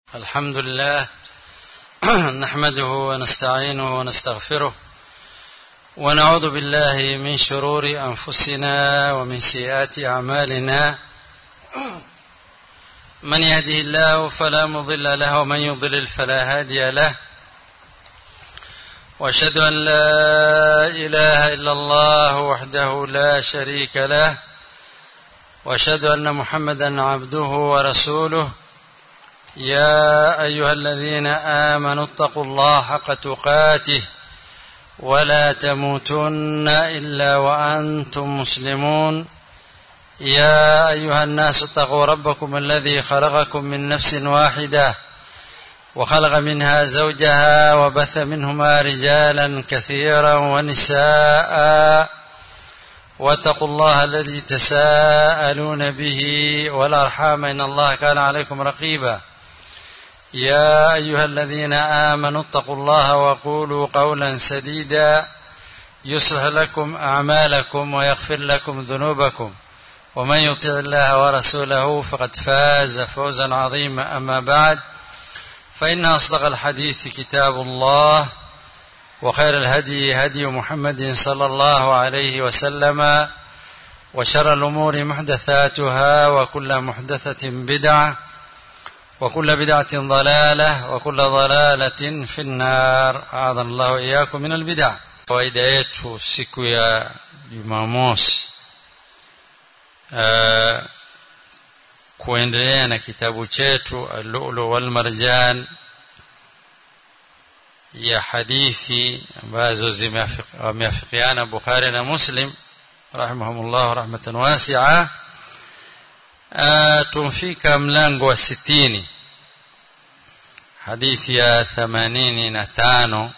الحمد لله نحمده ونستعينه ونستغفره ونعوذ بالله من شرور انفسنا ومن سيئات اعمالنا من يهده الله فلا مضل له ومن يضلل فلا هادي له واشهد ان لا اله الا الله وحده لا شريك له واشهد ان محمدا عبده ورسوله يا ايها الذين امنوا اتقوا الله حق تقاته ولا تموتن الا وانتم مسلمون يا ايها الناس اتقوا ربكم الذي خلقكم من نفس واحده وخلق منها زوجها وبث منهما رجالا كثيرا ونساء واتقوا الله الذي تساءلون به والارحام ان الله كان عليكم رقيبا يا ايها الذين امنوا اتقوا الله وقولوا قولا سديدا يصلح لكم اعمالكم ويغفر لكم ذنوبكم ومن يطع الله ورسوله فقد فاز فوزا عظيما اما بعد فان اصدق الحديث كتاب الله وخير الهدي هدي محمد صلى الله عليه وسلم وشر الامور محدثاتها وكل محدثه بدعه وكل بدعة ضلالة وكل ضلالة في النار أعاذنا الله وإياكم من البدع kawaida yetu siku ya jumamosi uh, kuendelea na kitabu chetu alulu walmarjan ya hadithi ambazo zimeafikiana bukhari na muslim rahimahumullah rahmatan wasia uh, tumfika mlango wa sitini hadithi ya themanini na tano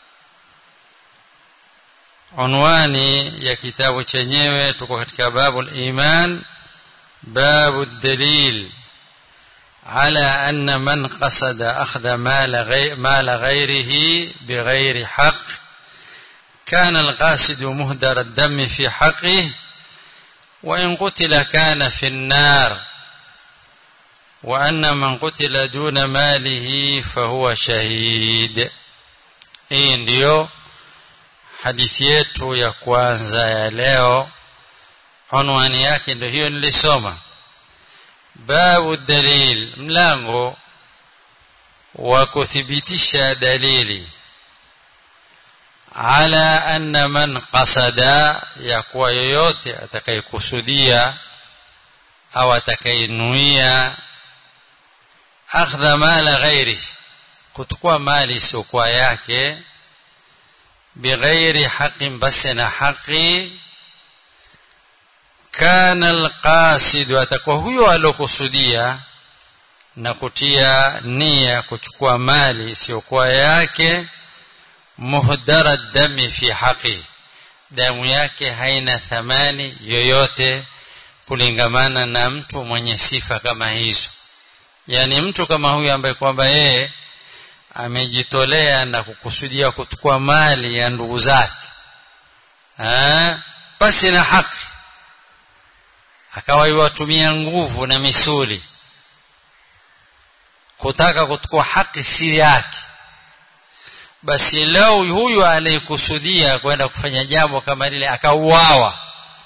unwani ya kitabu chenyewe tuko katika babu liman babu dalil على أن من قصد أخذ مال, غي مال غيره بغير حق كان القاصد مهدر الدم في حقه وإن قتل كان في النار وأن من قتل دون ماله فهو شهيد hii ndiyo hadithi yetu ya kwanza ya leo unwani yake ndio hiyo nilisoma babu dalil mlango wa kuthibitisha dalili ala anna man qasada ya kuwa yoyote atakayekusudia au atakayenuia akhdha mala ghairi kuchukua mali isiyokuwa yake bighairi haqin basi na haqi kana alqasidu atakuwa huyo alokusudia na kutia nia kuchukua mali isiyokuwa yake muhdara dami fi haqi damu yake haina thamani yoyote kulingamana na mtu mwenye sifa kama hizo yaani mtu kama huyu ambaye kwamba yeye amejitolea na kukusudia kuchukua mali ya ndugu zake basi na haki akawa iwatumia nguvu na misuli kutaka kuchukua haki si yake basi leo huyu aliyekusudia kwenda kufanya jambo kama lile akauawa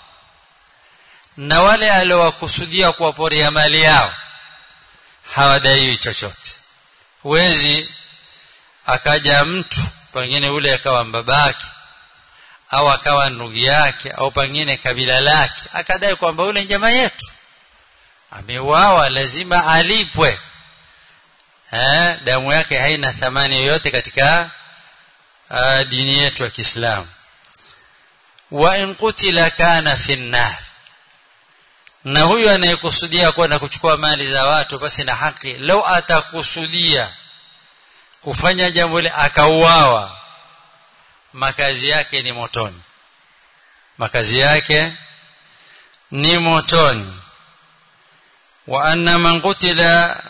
na wale aliowakusudia kuwaporia mali yao hawadaiwi chochote huwezi akaja mtu pengine ule akawa babake au akawa ndugu yake au pengine kabila lake akadai kwamba ule jamaa yetu ameuawa lazima alipwe eh, damu yake haina thamani yoyote katika uh, dini yetu ya Kiislamu wa in qutila kana fi nar na huyu anayekusudia kwenda kuchukua mali za watu basi na haki lau atakusudia kufanya jambo hili akauawa makazi yake ni motoni makazi yake ni motoni wa anna man qutila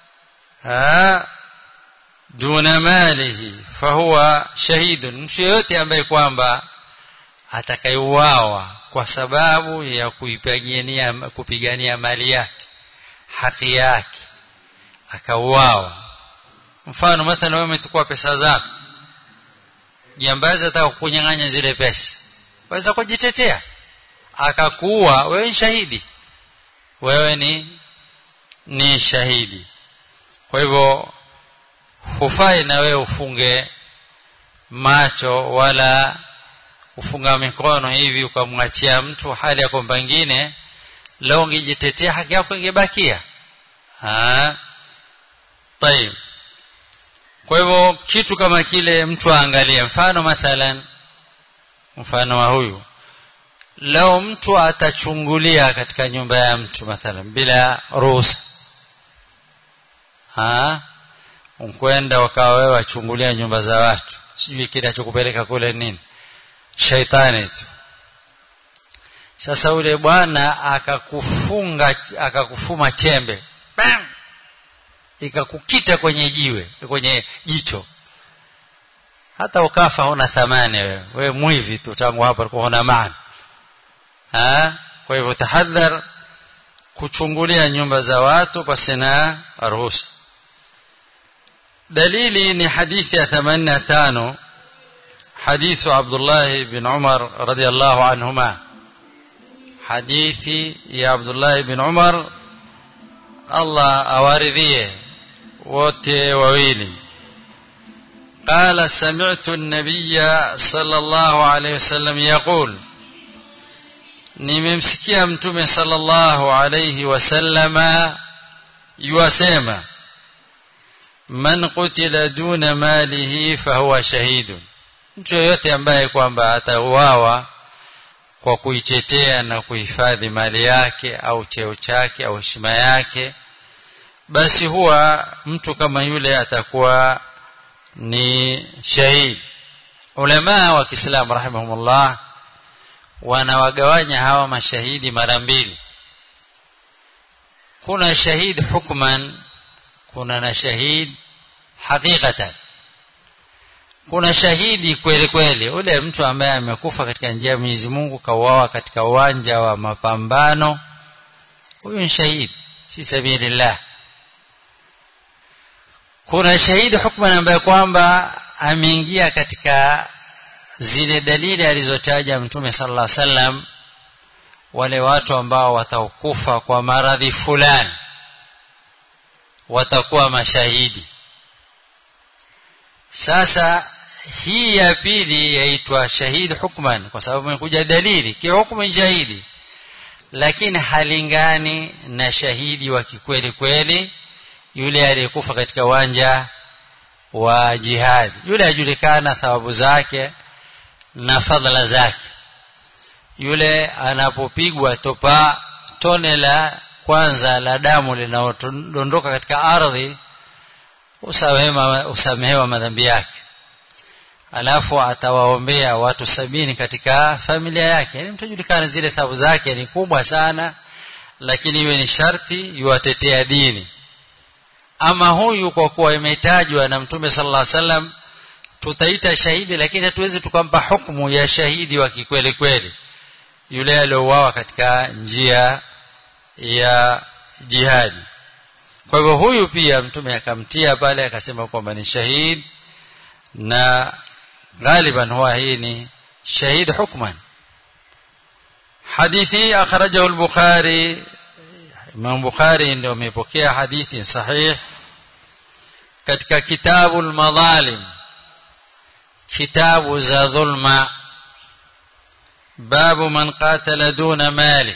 duna malihi fahuwa shahidun mtu yoyote ambaye kwamba atakayeuawa kwa sababu ya kuipigania kupigania mali yake haki yake akauawa mfano mathalan wewe umechukua pesa zako jambazi ataka kukunyang'anya zile pesa waweza kujitetea akakuua wewe ni shahidi wewe ni ni shahidi kwa hivyo hufai na wewe ufunge macho wala kufunga mikono hivi ukamwachia mtu hali ya kwamba pengine leo ungejitetea haki yako ingebakia ah طيب kwa hivyo kitu kama kile mtu aangalie mfano mathalan mfano wa huyu leo mtu atachungulia katika nyumba ya mtu mathalan bila ruhusa ah unkwenda wakawa wewe wachungulia nyumba za watu sijui kinachokupeleka kule nini shaitani tu sasa ule bwana akakufunga akakufuma chembe bam ikakukita kwenye jiwe kwenye jicho hata ukafa huna thamani wewe wewe mwivi tu tangu hapa ulikuwa huna maana ha kwa hivyo tahadhar kuchungulia nyumba za watu pasina ruhusa dalili ni hadithi ya 85 حديث عبد الله بن عمر رضي الله عنهما حديث يا عبد الله بن عمر الله أوارديه wote wawili قال سمعت النبي صلى الله عليه وسلم يقول nimemsikia mtume sallallahu alayhi wasallama yuasema man qutila duna malihi fahuwa shahidun mtu yoyote ambaye kwamba atauawa kwa kuitetea na kuhifadhi mali yake au cheo chake au heshima yake basi huwa mtu kama yule atakuwa ni shahidi ulama wa Kiislamu rahimahumullah wanawagawanya hawa mashahidi mara mbili kuna shahid hukman kuna na shahid haqiqatan kuna shahidi kweli kweli ule mtu ambaye amekufa katika njia ya Mwenyezi Mungu kauawa katika uwanja wa mapambano huyu ni shahidi fi sabilillah kuna shahidi hukman ambaye kwamba ameingia katika zile dalili alizotaja mtume sallallahu alaihi wasallam wale watu ambao watakufa kwa maradhi fulani watakuwa mashahidi sasa hii ya pili yaitwa shahidi hukman kwa sababu imekuja dalili kihukumu shahidi lakini halingani na shahidi wa kikweli kweli yule aliyekufa katika uwanja wa jihadi yule ajulikana thawabu zake na fadhila zake yule anapopigwa topa tone la kwanza la damu linalodondoka katika ardhi usamehewa usamehewa madhambi yake alafu atawaombea watu sabini katika familia yake yani mtajulikana zile thawabu zake ni kubwa sana lakini iwe ni sharti yuwatetea dini ama huyu kwa kuwa imetajwa na mtume sallallahu alaihi wasallam tutaita shahidi lakini hatuwezi tukampa hukumu ya shahidi wa kikweli kweli yule aliyouawa katika njia ya jihadi kwa hivyo huyu pia mtume akamtia pale akasema kwamba ni shahid na غالبا هو hii ni shahid hukman hadithi akhrajahu al-bukhari Imam Bukhari ndio amepokea hadithi sahih katika kitabu al-madhalim kitabu za dhulma babu man qatala duna mali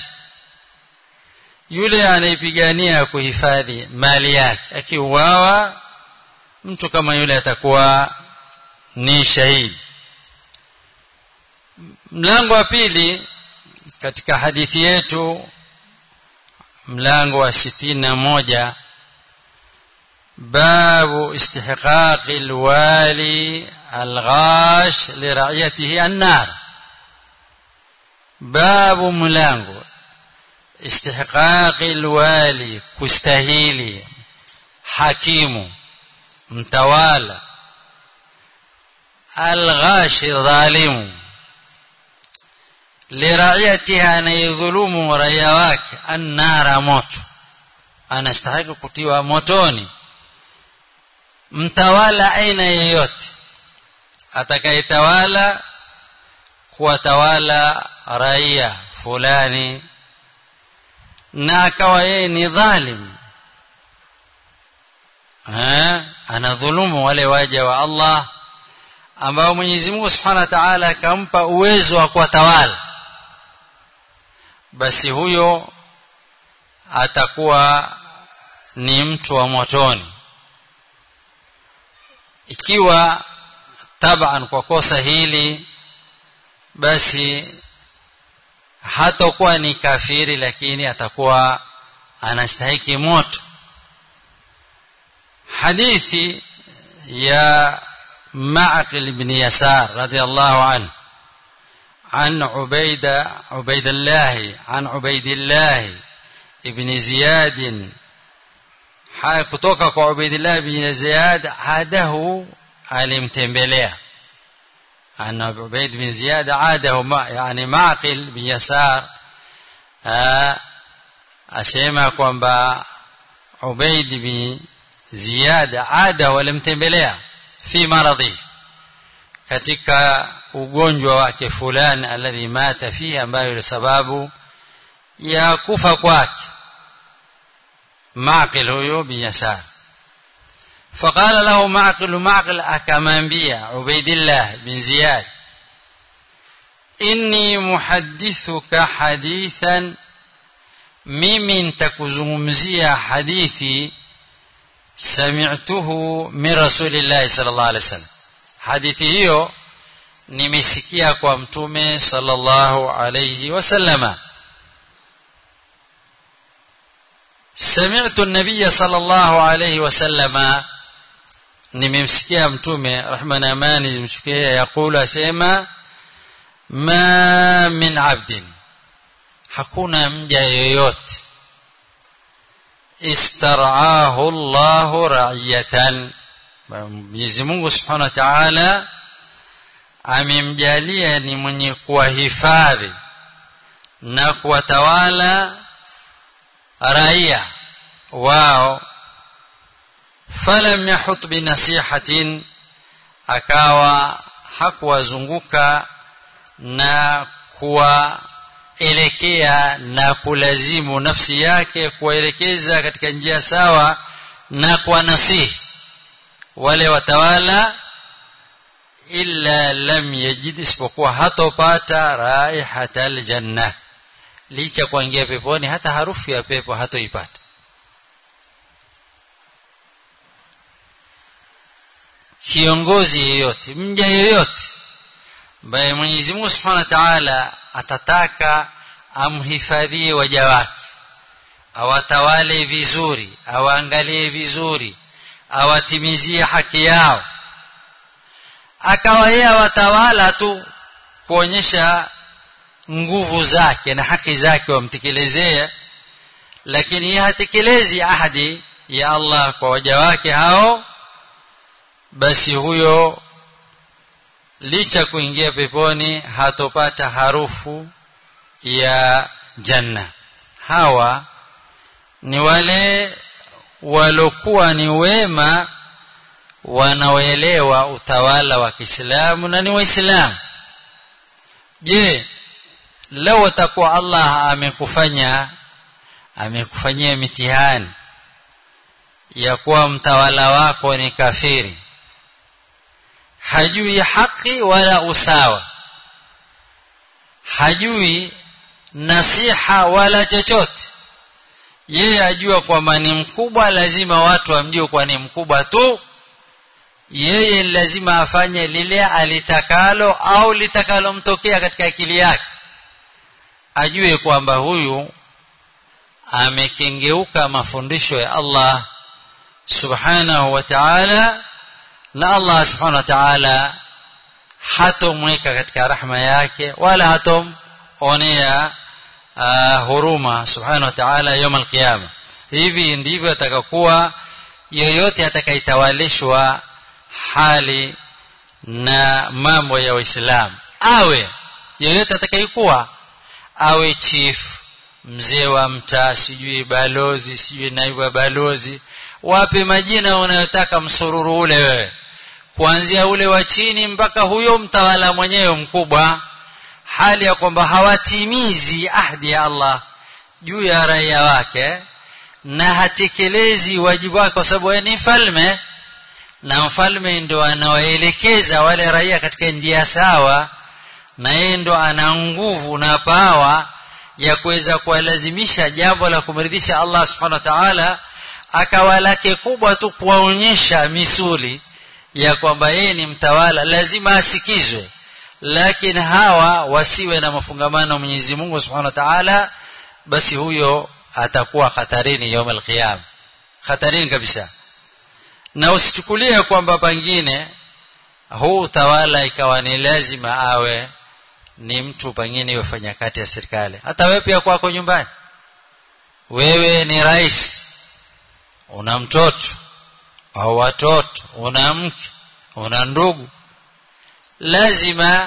yule anayepigania kuhifadhi mali yake akiuawa mtu kama yule atakuwa ni shahidi mlango wa pili katika hadithi yetu mlango wa sitini na moja babu istihqaqi alwali alghash lira'iyatihi annar babu mlango istihqaqi alwali kustahili hakimu mtawala alghashi dhalimu liraiyatiha anayedhulumu raia wake annara moto anastahili kutiwa motoni mtawala aina yeyote atakayetawala kuwatawala raia fulani na akawa yeye ni dhalim ha anadhulumu wale waja wa Allah ambao Mwenyezi Mungu Subhanahu wa Ta'ala akampa uwezo wa kuwatawala basi huyo atakuwa ni mtu wa motoni ikiwa taban kwa kosa hili basi hatakuwa ni kafiri lakini atakuwa anastahiki moto hadithi ya معقل بن يسار رضي الله عنه عن عبيد عبيد الله عن عبيد الله ابن زياد kutoka kwa Ubaidillah bin Ziyad hadahu alimtembelea ana Ubaid bin Ziyad adahu ma yani Maqil bin Yasar asema kwamba Ubaid bin Ziyad adahu alimtembelea fi maradhi katika ugonjwa wake fulani alladhi mata fihi ambayo ni sababu ya kufa kwake معقل هو بن يسار فقال له معقل معقل أكمانبيا عبيد الله بن زياد إني محدثك حديثا ممن تكزمزيا حديثي سمعته من رسول الله صلى الله عليه وسلم حديثي hiyo nimesikia kwa mtume sallallahu alayhi wasallama سمعت النبي صلى الله عليه وسلم nimemsikia mtume rehma na amani zimshukia yakulu asema ma min abdin hakuna mja yoyote istaraahu Allah ra'iyatan Mwenyezi Mungu Subhanahu wa Ta'ala amemjalia ni mwenye kuwahifadhi na kuwatawala raia wao falam yahut binasihatin akawa hakuwazunguka na kuwaelekea na kulazimu nafsi yake kuwaelekeza katika njia sawa na kuwanasihi wale watawala illa lam yajid isipokuwa hatopata raihata aljanna licha kuingia peponi hata harufu ya pepo hatoipata kiongozi yeyote mja yeyote ambaye Mwenyezi Mungu Subhanahu wa Ta'ala atataka amhifadhie waja wake awatawale vizuri awaangalie vizuri awatimizie haki yao akawa yeye watawala tu kuonyesha nguvu zake na haki zake wamtekelezea lakini yeye hatekelezi ahadi ya Allah kwa waja wake hao basi huyo licha kuingia peponi hatopata harufu ya janna hawa ni wale walokuwa ni wema wanaoelewa utawala wa Kiislamu na ni waislamu je leo atakuwa Allah amekufanya amekufanyia mitihani ya kuwa mtawala wako ni kafiri hajui haki wala usawa hajui nasiha wala chochote yeye ajua kwamba ni mkubwa lazima watu wamjue kwa ni mkubwa tu yeye lazima afanye lile alitakalo au litakalomtokea katika akili yake ajue kwamba huyu amekengeuka mafundisho ya Allah subhanahu wa ta'ala na Allah subhanahu wa ta'ala hatomweka katika rahma yake wala hatomonea uh, huruma subhanahu wa ta'ala يوم القيامه hivi ndivyo atakakuwa yoyote atakayetawalishwa hali na mambo ya Uislamu awe yoyote atakayekuwa awe chief mzee wa mtaa sijui balozi sijui naibu wa balozi wape majina unayotaka msururu ule wewe kuanzia ule wa chini mpaka huyo mtawala mwenyewe mkubwa hali ya kwamba hawatimizi ahdi ya Allah juu ya raia wake na hatekelezi wajibu wake kwa sababu ni mfalme na mfalme ndo anawaelekeza wale raia katika njia sawa na yeye ndo ana nguvu na pawa ya kuweza kuwalazimisha jambo la kumridhisha Allah subhanahu wa ta'ala akawa lake kubwa tu kuwaonyesha misuli ya kwamba yeye ni mtawala lazima asikizwe lakini hawa wasiwe na mafungamano Mwenyezi Mungu Subhanahu wa Ta'ala basi huyo atakuwa hatarini يوم القيامه hatarini kabisa na usichukulie kwamba pengine huu utawala ikawa ni lazima awe ni mtu pengine yofanya kati ya serikali hata wewe pia kwako nyumbani wewe ni rais una mtoto au watoto una mke una ndugu lazima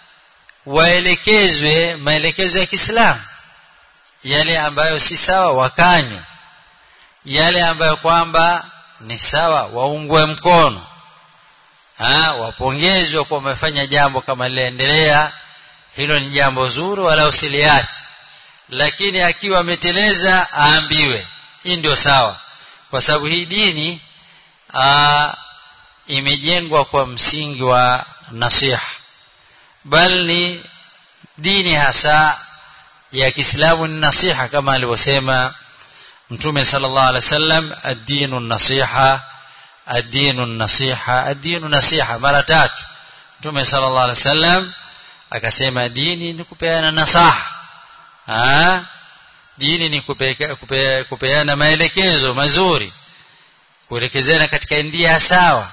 waelekezwe maelekezo ya Kiislamu yale ambayo si sawa wakanywe yale ambayo kwamba ni sawa waungwe mkono ha, wapongezwe kwa wamefanya jambo kama liliendelea hilo ni jambo zuri wala usiliache lakini akiwa ameteleza aambiwe hii ndio sawa kwa sababu hii dini aa, imejengwa kwa msingi wa nasiha bal ni dini hasa ya Kiislamu ni nasiha kama alivyosema Mtume sallallahu alaihi wasallam ad-dinu nasiha ad-dinu nasiha ad-dinu nasiha mara tatu Mtume sallallahu alaihi wasallam akasema dini ni kupeana nasaha ah dini ni kupe, kupeana maelekezo mazuri kuelekezana katika ndia sawa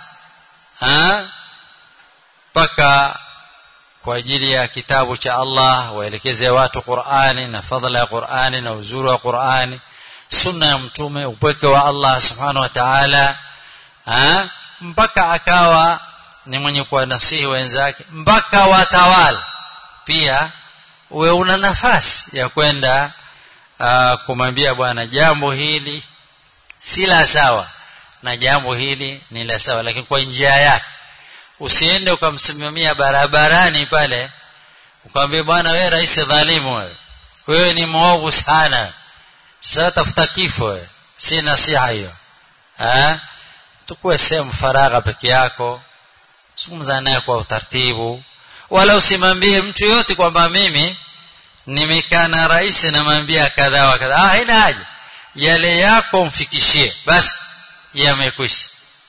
mpaka kwa ajili ya kitabu cha Allah waelekeze watu Qur'ani na fadhila ya Qur'ani na uzuri wa Qur'ani sunna ya mtume upweke wa Allah subhanahu wa ta'ala mpaka akawa ni mwenye kuwanasihi wenzake mpaka watawala pia uwe una nafasi ya kwenda kumwambia bwana jambo hili si la sawa na jambo hili ni la sawa lakini kwa njia yake usiende ukamsimamia barabarani pale ukamwambia bwana wewe rais dhalimu wewe wewe ni mwovu sana sasa tafuta kifo wewe si nasiha hiyo eh tukue sehemu faragha peke yako zungumza naye kwa utaratibu wala usimwambie mtu yote kwamba mimi nimekaa na rais namwambia kadha wa kadha ah haina haja yale yako mfikishie basi yamekwisha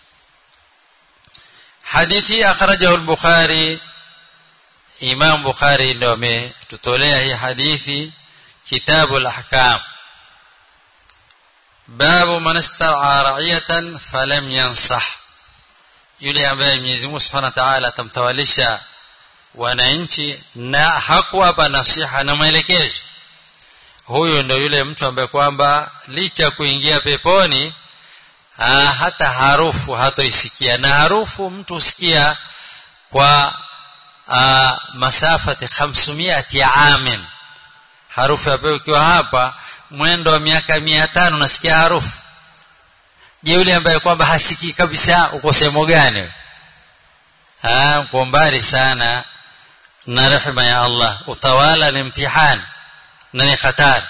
hadithi akhrajahu al-bukhari imam bukhari ndio ametutolea hii hadithi kitabu al-ahkam babu man istara ra'iyatan falam yansah yule ambaye Mwenyezi Mungu Subhanahu wa Ta'ala atamtawalisha wananchi na hakuwapa nasiha na maelekezo huyo ndio yule mtu ambaye kwamba licha kuingia peponi aa, hata harufu hatoisikia na harufu mtu usikia kwa aa, masafati 500 ya amin harufu ya pepo ukiwa hapa mwendo wa miaka 500 unasikia harufu je yule ambaye kwamba hasikii kabisa uko sehemu gani ah uko mbali sana na rehema ya Allah utawala ni mtihani na ni hatari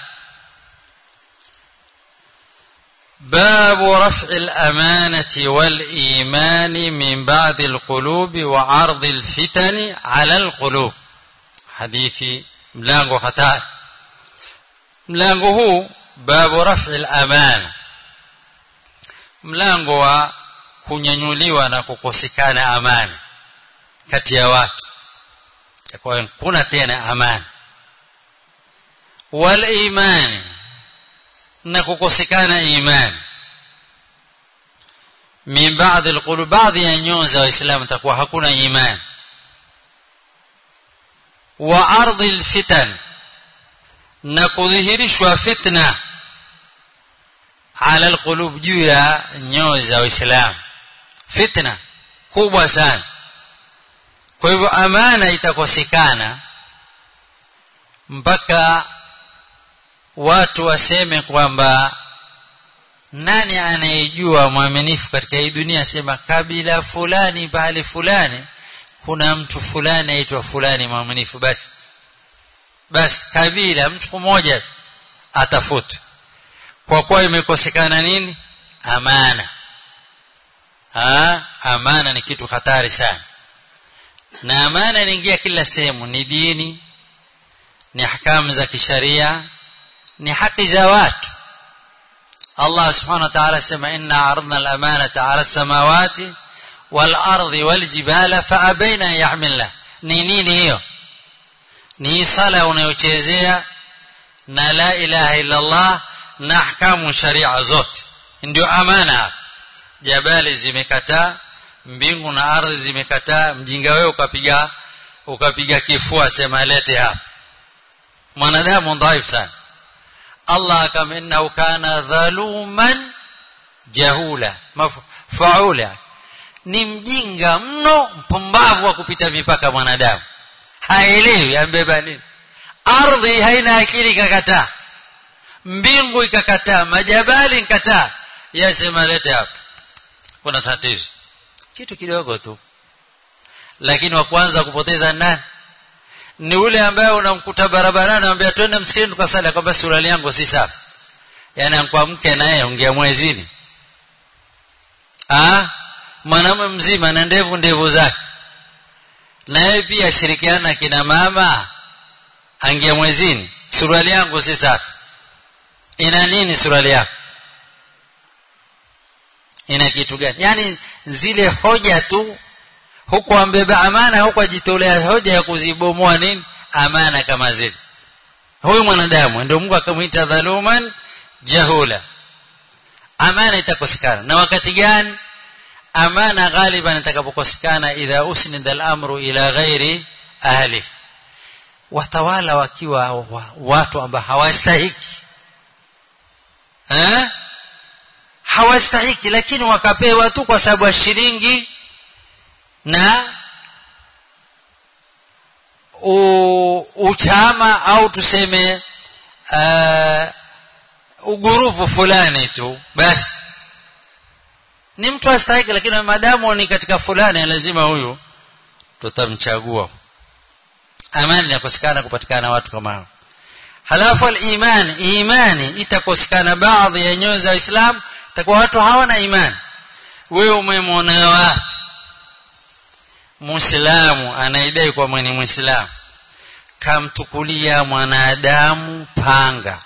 باب رفع الأمانة والإيمان من بعد القلوب وعرض الفتن على القلوب حديث ملانغو خطار ملانغو هو باب رفع الأمانة mlango wa kunyanyuliwa na kukosekana amani kati ya watu kwa kuna tena amani wal imani na kukosekana imani min baadhi alqulub baadhi ya nyoyo za waislamu takuwa hakuna imani wa ardhi alfitan na kudhihirishwa fitna ala alqulub juu ya nyoyo za waislamu fitna kubwa sana kwa hivyo amana itakosekana mpaka watu waseme kwamba nani anayejua mwaminifu katika hii dunia sema kabila fulani pahali fulani kuna mtu fulani aitwa fulani mwaminifu basi basi kabila mtu mmoja atafutwe kwa kuwa imekosekana nini amana ha? amana ni kitu hatari sana na amana inaingia kila sehemu ni dini ni hakamu za kisharia ni haki za watu Allah subhanahu wa ta'ala sema inna aradna al-amanata 'ala as-samawati wal-ardi wal-jibala fa'abaina yahmilna ni nini hiyo ni sala unayochezea na la ilaha illa Allah na ahkamu sharia zote ndio amana jabali zimekataa mbingu na ardhi zimekataa mjinga wewe ukapiga ukapiga kifua sema lete hapa mwanadamu dhaifu sana Allah kama innahu kana dhaluman jahula faula ni mjinga mno mpumbavu wa kupita mipaka mwanadamu haelewi ambeba nini ardhi haina akili ikakataa mbingu ikakataa majabali ikakataa yasema lete hapa kuna tatizo kitu kidogo tu lakini wa kwanza kupoteza nani ni ule ambaye unamkuta barabarani anamwambia twende msikitini tukasali kwamba suruali yangu si safi yani kwa mke naye ongea mwezini ah mwanamume mzima na ndevu ndevu zake naye pia shirikiana kina mama angia mwezini suruali yangu si safi ina nini suruali yako ina kitu gani yani zile hoja tu huku ambeba amana huku ajitolea hoja ya kuzibomoa nini amana kama zile huyu mwanadamu ndio Mungu akamwita dhaluman jahula amana itakosekana na wakati gani amana ghaliban itakapokosekana idha usnida al-amru ila ghairi ahli watawala wakiwa wa, watu ambao hawastahiki eh hawastahiki lakini wakapewa tu kwa sababu ya shilingi na u, uchama au tuseme uh, ugurufu fulani tu basi ni mtu astahiki lakini madamu ni katika fulani lazima huyu tutamchagua amani inakosekana kupatikana watu kama hao halafu al-iman imani itakosekana baadhi ya nyoyo za Uislamu takuwa watu hawana imani wewe umemwona wapi Muislamu anaidai kwa mwenye Muislamu kamtukulia mwanadamu panga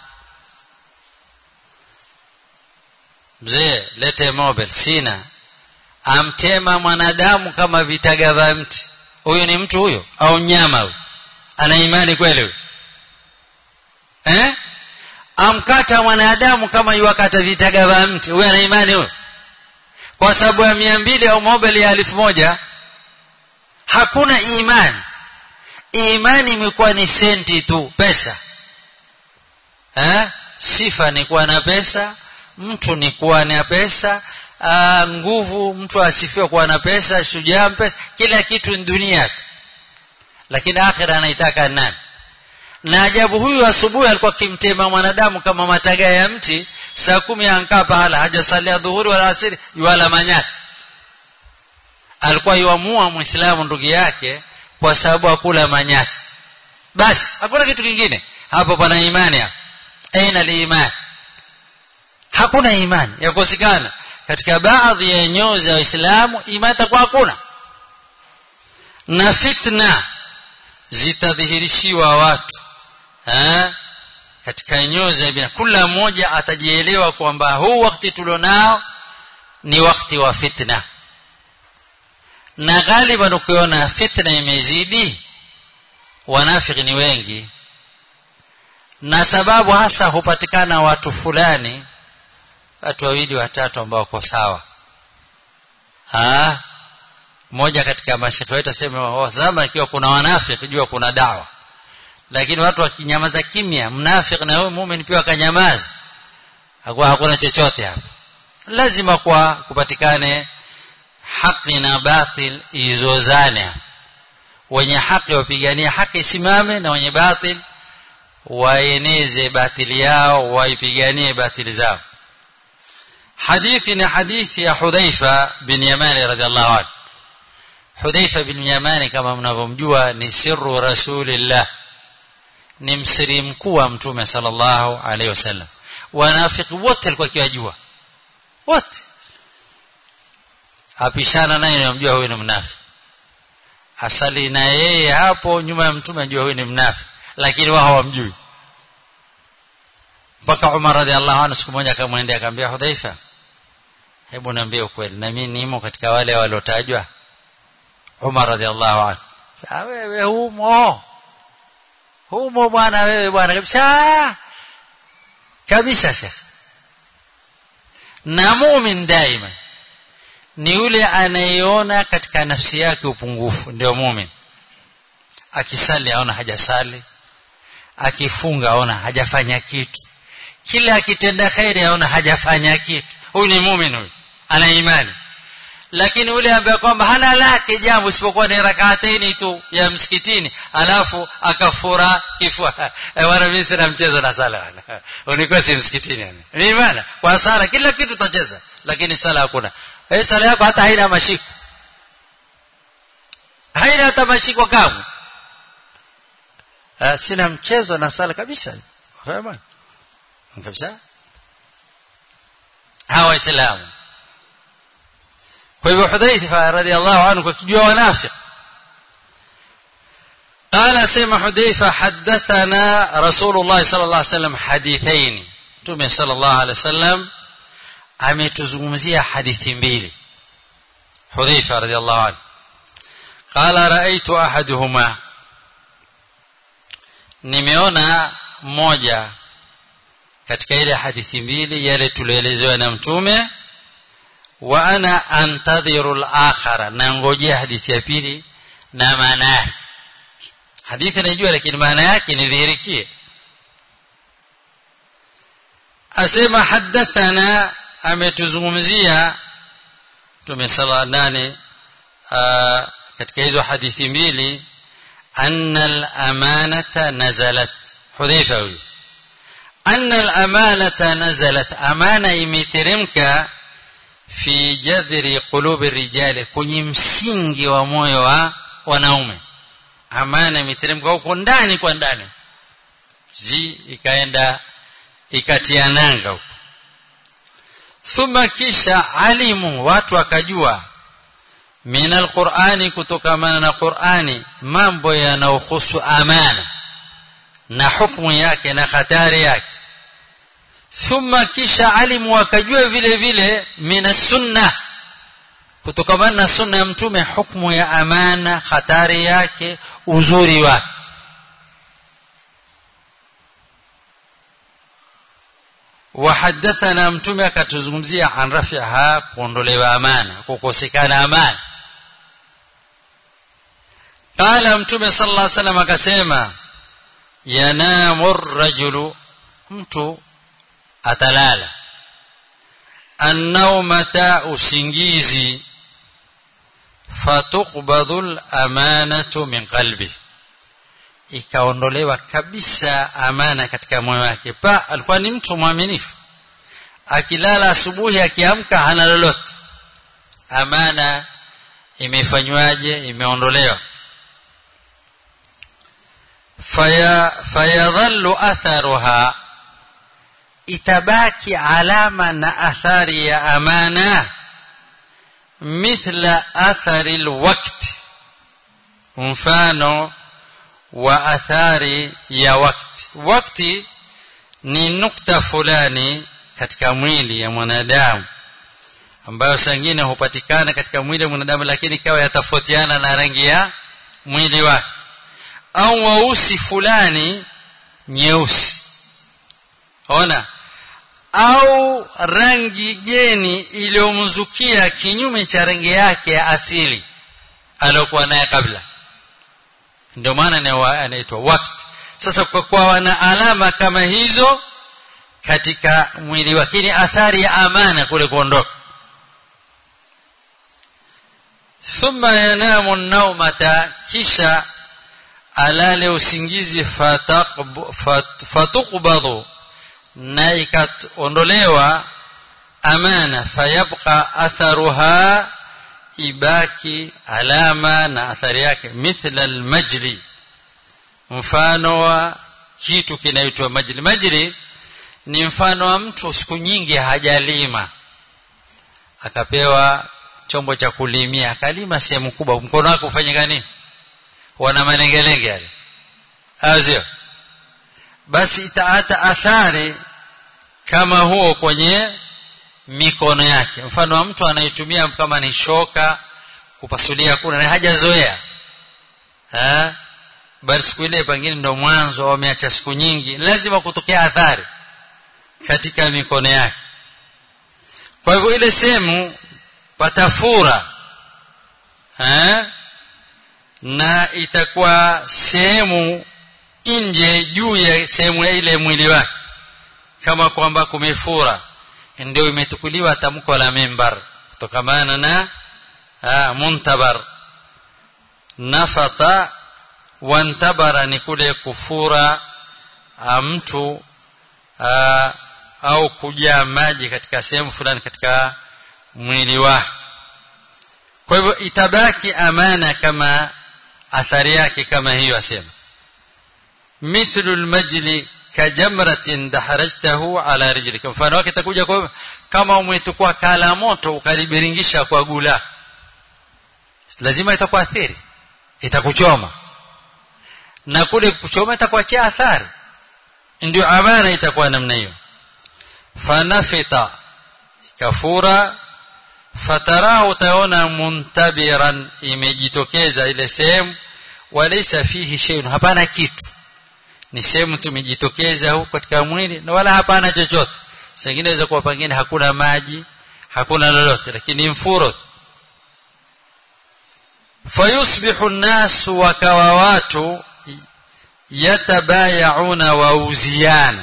mzee lete mobile sina amtema mwanadamu kama vitaga vya mti huyo ni mtu huyo au nyama huyo ana imani kweli huyo eh amkata mwanadamu kama yuwakata vitaga vya mti huyo ana imani huyo kwa sababu ya mia mbili au mobile ya elfu moja hakuna imani imani imekuwa ni senti tu pesa eh sifa ni kuwa na pesa mtu ni kuwa na pesa aa, nguvu mtu asifiwe kuwa na pesa shujaa pesa kila kitu ni dunia tu lakini akhira anaitaka nani na ajabu huyu asubuhi alikuwa kimtema mwanadamu kama mataga ya mti saa kumi ankaa pahala hajasalia dhuhuri wala asiri yuala manyasi alikuwa yuamua muislamu ndugu yake kwa sababu akula manyasi basi hakuna kitu kingine hapo pana imani hapo aina liimani hakuna imani yakosekana katika baadhi ya nyoyo za waislamu imani itakuwa hakuna na fitna zitadhihirishiwa watu ha? katika nyoyo za ibn kila mmoja atajielewa kwamba huu wakati tulionao ni wakati wa fitna na ghaliban ukiona fitna imezidi wanafiki ni wengi na sababu hasa hupatikana watu fulani watu wawili watatu ambao wako sawa ah mmoja katika mashekhe wetu asema zama ikiwa kuna wanafiki jua kuna dawa lakini watu wakinyamaza kimya mnafiki na wewe muumini pia akanyamaza hakuwa hakuna chochote hapa lazima kwa kupatikane haki na batil izozane wenye haki wapiganie haki isimame na wenye batil waeneze batili yao waipiganie batili zao hadithi ni hadithi ya Hudhaifa bin Yamani radhiallahu anhu Hudhaifa bin Yamani kama mnavyomjua ni sirru rasulillah ni msiri mkuu wa mtume sallallahu alaihi wasallam wanafiki wote alikuwa akiwajua wote apishana naye namjua huyu ni mnafiki asali na yeye hapo nyuma ya mtume anajua huyu ni mnafiki lakini wao hawamjui mpaka Umar radhiallahu anhu siku moja akamwendea akamwambia Hudhaifa hebu niambie ukweli na mimi nimo katika wale waliotajwa Umar radhiallahu anhu sasa wewe humo humo bwana wewe bwana kabisa kabisa shekh na mumin daima ni yule anayeona katika nafsi yake upungufu ndio mumin akisali aona hajasali akifunga aona hajafanya kitu kila akitenda khairi aona hajafanya kitu huyu ni mumin huyu ana imani lakini yule ambaye kwamba hana lake jambo isipokuwa ni rak'ataini tu ya msikitini alafu akafura kifua wana mimi sina mchezo na sala unikuwa si msikitini yani mimi bana kwa sala kila kitu tutacheza lakini sala hakuna eh sala yako hata haina mashiko haina hata mashiko kamwe sina mchezo na sala kabisa fahamu kabisa hawa waislamu kwa hivyo Hudhaifa radhiallahu anhu kwa kijua wanafiki قال سمع حذيفة حدثنا رسول الله صلى الله عليه وسلم حديثين تومي صلى الله عليه وسلم ametuzungumzia hadithi mbili Hudhaifa radhiallahu anhu قال رأيت أحدهما nimeona moja katika ile hadithi mbili yale tulioelezewa na mtume wa ana antadhiru al-akhara na ngojea hadithi ya pili na maana yake hadithi najua lakini maana yake nidhihirikie asema hadathana ametuzungumzia tumesala nane katika hizo hadithi mbili anna al-amanata nazalat hudhaifa huyu anna al-amanata nazalat amana imeteremka fi jadhri qulubi rijali kwenye msingi wa moyo wa wanaume amana imeteremka huko ndani kwa ndani zi ikaenda ikatia nanga huko thumma kisha alimu watu wakajua min alqur'ani kutokamana na qur'ani mambo yanayohusu amana na hukumu yake na hatari yake thumma kisha alimu wakajua vile vile min sunna kutokamana na sunna ya mtume hukumu ya amana hatari yake uzuri wake وحدثنا mtume akatuzungumzia an rafiha kuondolewa amana kukosekana amana qala mtume sallallahu alaihi wasallam akasema yanamu rajulu mtu atalala annaumata usingizi fatuqbadhu al-amanatu min qalbi ikaondolewa kabisa amana katika moyo wake pa alikuwa ni mtu mwaminifu akilala asubuhi akiamka hana lolote amana imefanywaje imeondolewa faya fayadhallu atharuha itabaki alama na athari ya amana mithla athari alwaqt mfano wa athari ya wakati wakati ni nukta fulani katika mwili ya mwanadamu ambayo sangine hupatikana katika mwili wa mwanadamu lakini ikawa yatafautiana na rangi ya mwili wake au weusi fulani nyeusi ona au rangi geni iliyomzukia kinyume cha rangi yake ya asili aliyokuwa naye kabla ndio maana anaitwa wakati sasa kwa kuwa wana alama kama hizo katika mwili wake ni athari ya amana kule kuondoka thumma yanamu naumata kisha alale usingizi fatuqbadhu na ikaondolewa amana fayabqa atharuha ibaki alama na athari yake mithla almajli mfano wa kitu kinaitwa majli majli ni mfano wa mtu siku nyingi hajalima akapewa chombo cha kulimia akalima sehemu kubwa mkono wake ufanye nini wana malengelenge yale azio basi itaata athari kama huo kwenye mikono yake mfano wa mtu anaitumia kama ni shoka kupasulia kuna na hajazoea eh bali siku ile pengine ndo mwanzo wameacha siku nyingi lazima kutokea athari katika mikono yake kwa hivyo ile sehemu patafura eh na itakuwa sehemu nje juu ya sehemu ya ile mwili wake kama kwamba kumefura ndio imetukuliwa tamko la mimbar kutokamana na ah, muntabar nafata wantabara ni kule kufura ah, mtu ah, au kujaa maji katika sehemu fulani katika mwili wake kwa hivyo itabaki amana kama athari yake kama hiyo asema mithlu almajli kajamratin daharajtahu ala rijlika mfano wake itakuja kwa kama umetukua kala moto ukalibiringisha kwa gula lazima itakuathiri itakuchoma na kule kuchoma itakuachia athari ndio amana itakuwa namna hiyo fanafita kafura fatarahu utaona muntabiran imejitokeza ile sehemu walaysa fihi shay'un hapana kitu ni sehemu tumejitokeza huko katika mwili na wala hapana chochote sengine inaweza kuwa pengine hakuna maji hakuna lolote lakini mfuro fayusbihu an-nas wa kawawatu yatabayauna wauziana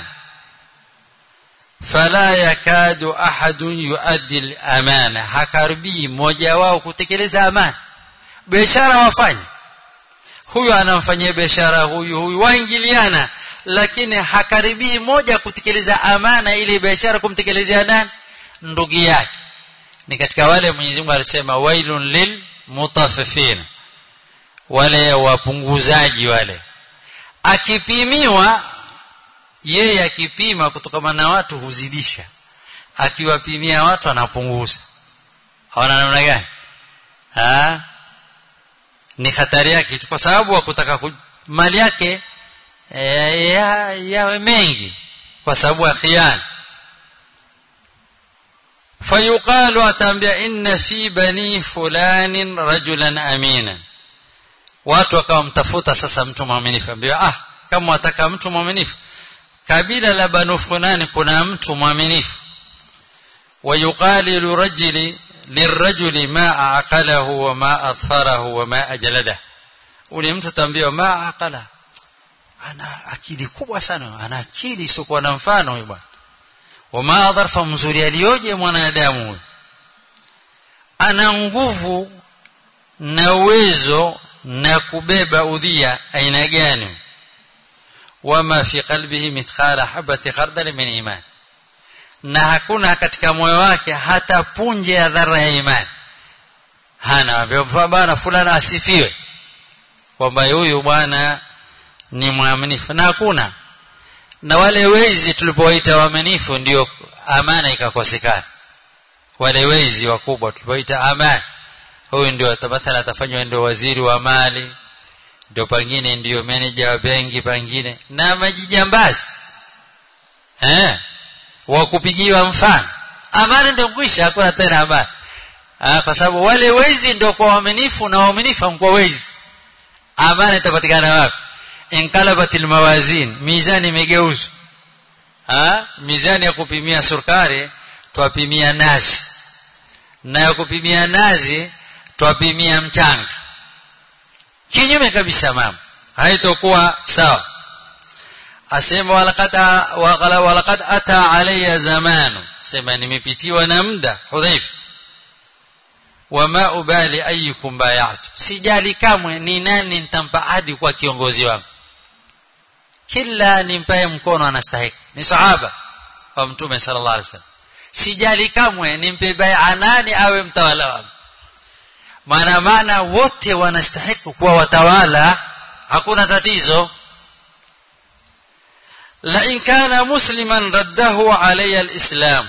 fala yakadu ahadun yuaddi al-amana hakaribi mmoja wao kutekeleza amana biashara wafanye huyu anamfanyia biashara huyu huyu waingiliana lakini hakaribii moja kutekeleza amana ile biashara kumtekelezea nani ndugu yake ni katika wale Mwenyezi Mungu alisema wailun lil mutaffifin wale wapunguzaji wale akipimiwa yeye akipima kutokana na watu huzidisha akiwapimia watu anapunguza hawana namna gani ah ni hatari yake kwa sababu wa kutaka mali yake e, ya, yawe mengi kwa sababu ya khiana fayuqalu atambia inna fi bani fulanin rajulan amina watu wakawa mtafuta sasa mtu mwaminifu ambia ah kama wataka mtu mwaminifu kabila la banu fulani kuna mtu mwaminifu wayuqalilu rajuli lirajuli ma aqalahu wa ma adfarahu wa ma ajlada ule mtu tambia ma aqala ana akili kubwa sana ana akili isiyokuwa na mfano huyo bwana wa ma adharfa mzuri alioje mwanadamu huyo ana nguvu na uwezo na kubeba udhia aina gani wama fi qalbihi mithqala habati khardal min iman na hakuna katika moyo wake hata punje ya dhara ya imani hana bwana fulana asifiwe kwamba huyu bwana ni mwaminifu na hakuna na wale wezi tulipowaita waaminifu ndio amana ikakosekana wale wezi wakubwa tulipoita amana huyu ndio mathala atafanywa ndio waziri wa mali ndio pengine ndio meneja wa benki pengine na majijambazi eh wa kupigiwa mfano amani ndio kwisha hakuna tena amani ah, kwa sababu wale wezi ndio kwa waaminifu na waaminifu kwa wezi amani itapatikana wapi inkalabatil mawazin mizani imegeuzwa ah mizani ya kupimia sukari twapimia nazi na ya kupimia nazi twapimia mchanga kinyume kabisa mama haitokuwa sawa asema walaqad walaqad ata alayya zamanu sema nimepitiwa na muda hudhaifa wama ubali ayyukum bay'atu sijali kamwe ni nani nitampa ahadi kwa kiongozi wangu kila nimpaye mkono anastahili ni sahaba wa mtume sallallahu alaihi wasallam sijali kamwe nimpe bai'a nani awe mtawala wangu maana maana wote wanastahili kuwa watawala hakuna tatizo la in kana musliman raddahu alayya alislam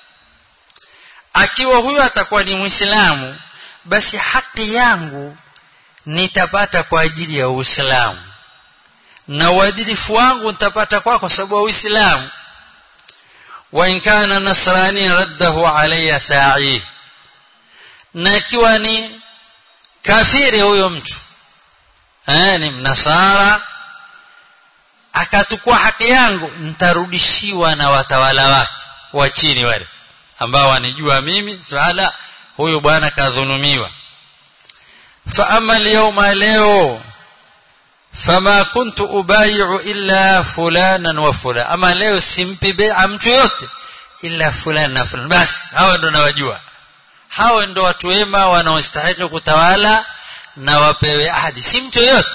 akiwa huyo atakuwa ni muislamu basi haki yangu nitapata kwa ajili ya uislamu na uadilifu wangu nitapata kwa kwa sababu ya uislamu wa in kana nasrani raddahu alayya sa'i na ikiwa ni kafiri huyo mtu eh ni mnasara akatukua haki yangu nitarudishiwa na watawala wake wa chini wale ambao wanijua mimi swala huyu bwana kadhulumiwa fa ama alyawma leo fama kuntu ubayi'u illa fulanan wa fulana ama leo simpi bai'a mtu yote illa fulana na fulana basi hawa ndo nawajua hawa ndo watu wema wanaostahili kutawala na wapewe ahadi si mtu yote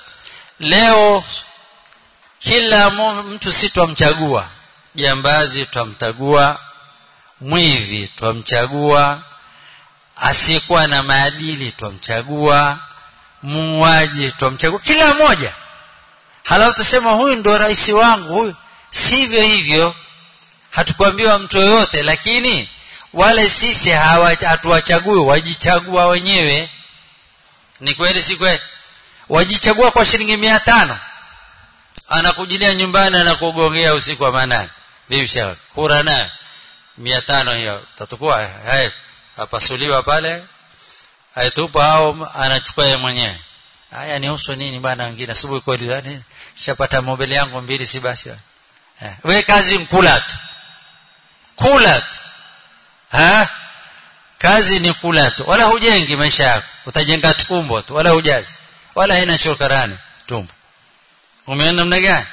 leo kila mtu si twamchagua jambazi twamchagua mwivi twamchagua asiyekuwa na maadili twamchagua muuaji twamchagua kila mmoja halafu tusema huyu ndo rais wangu huyu sivyo hivyo hatukuambiwa mtu yoyote lakini wale sisi hatuwachagui wajichagua wenyewe ni kweli si kweli wajichagua kwa shilingi mia tano anakujilia nyumbani anakugongea usiku wa manane vipi shawa kura naye mia tano hiyo tatukua haya apasuliwa pale aitupa au anachukua yeye mwenyewe haya ni husu nini bwana wengine asubuhi kweli shapata mobile yangu mbili si basi eh. we kazi mkula tu kula tu ha kazi ni kula tu wala hujengi maisha yako utajenga tumbo tu wala hujazi wala haina shukrani tumbo umeona namna gani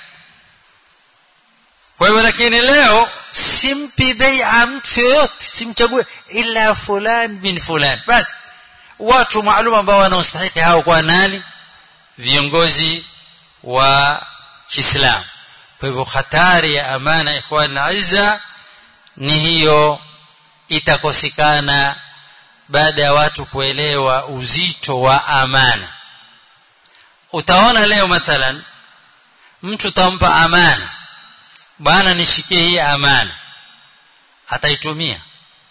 kwa hivyo lakini leo simpi bai'a mtu yoyote simchague ila fulani bin fulani basi watu maalum ambao wanaostahili hao kwa nani viongozi wa Kiislamu kwa hivyo hatari ya amana ikhwan aiza ni hiyo itakosekana baada ya watu kuelewa uzito wa amana utaona leo mathalan mtu tampa amana bana nishikie hii amana ataitumia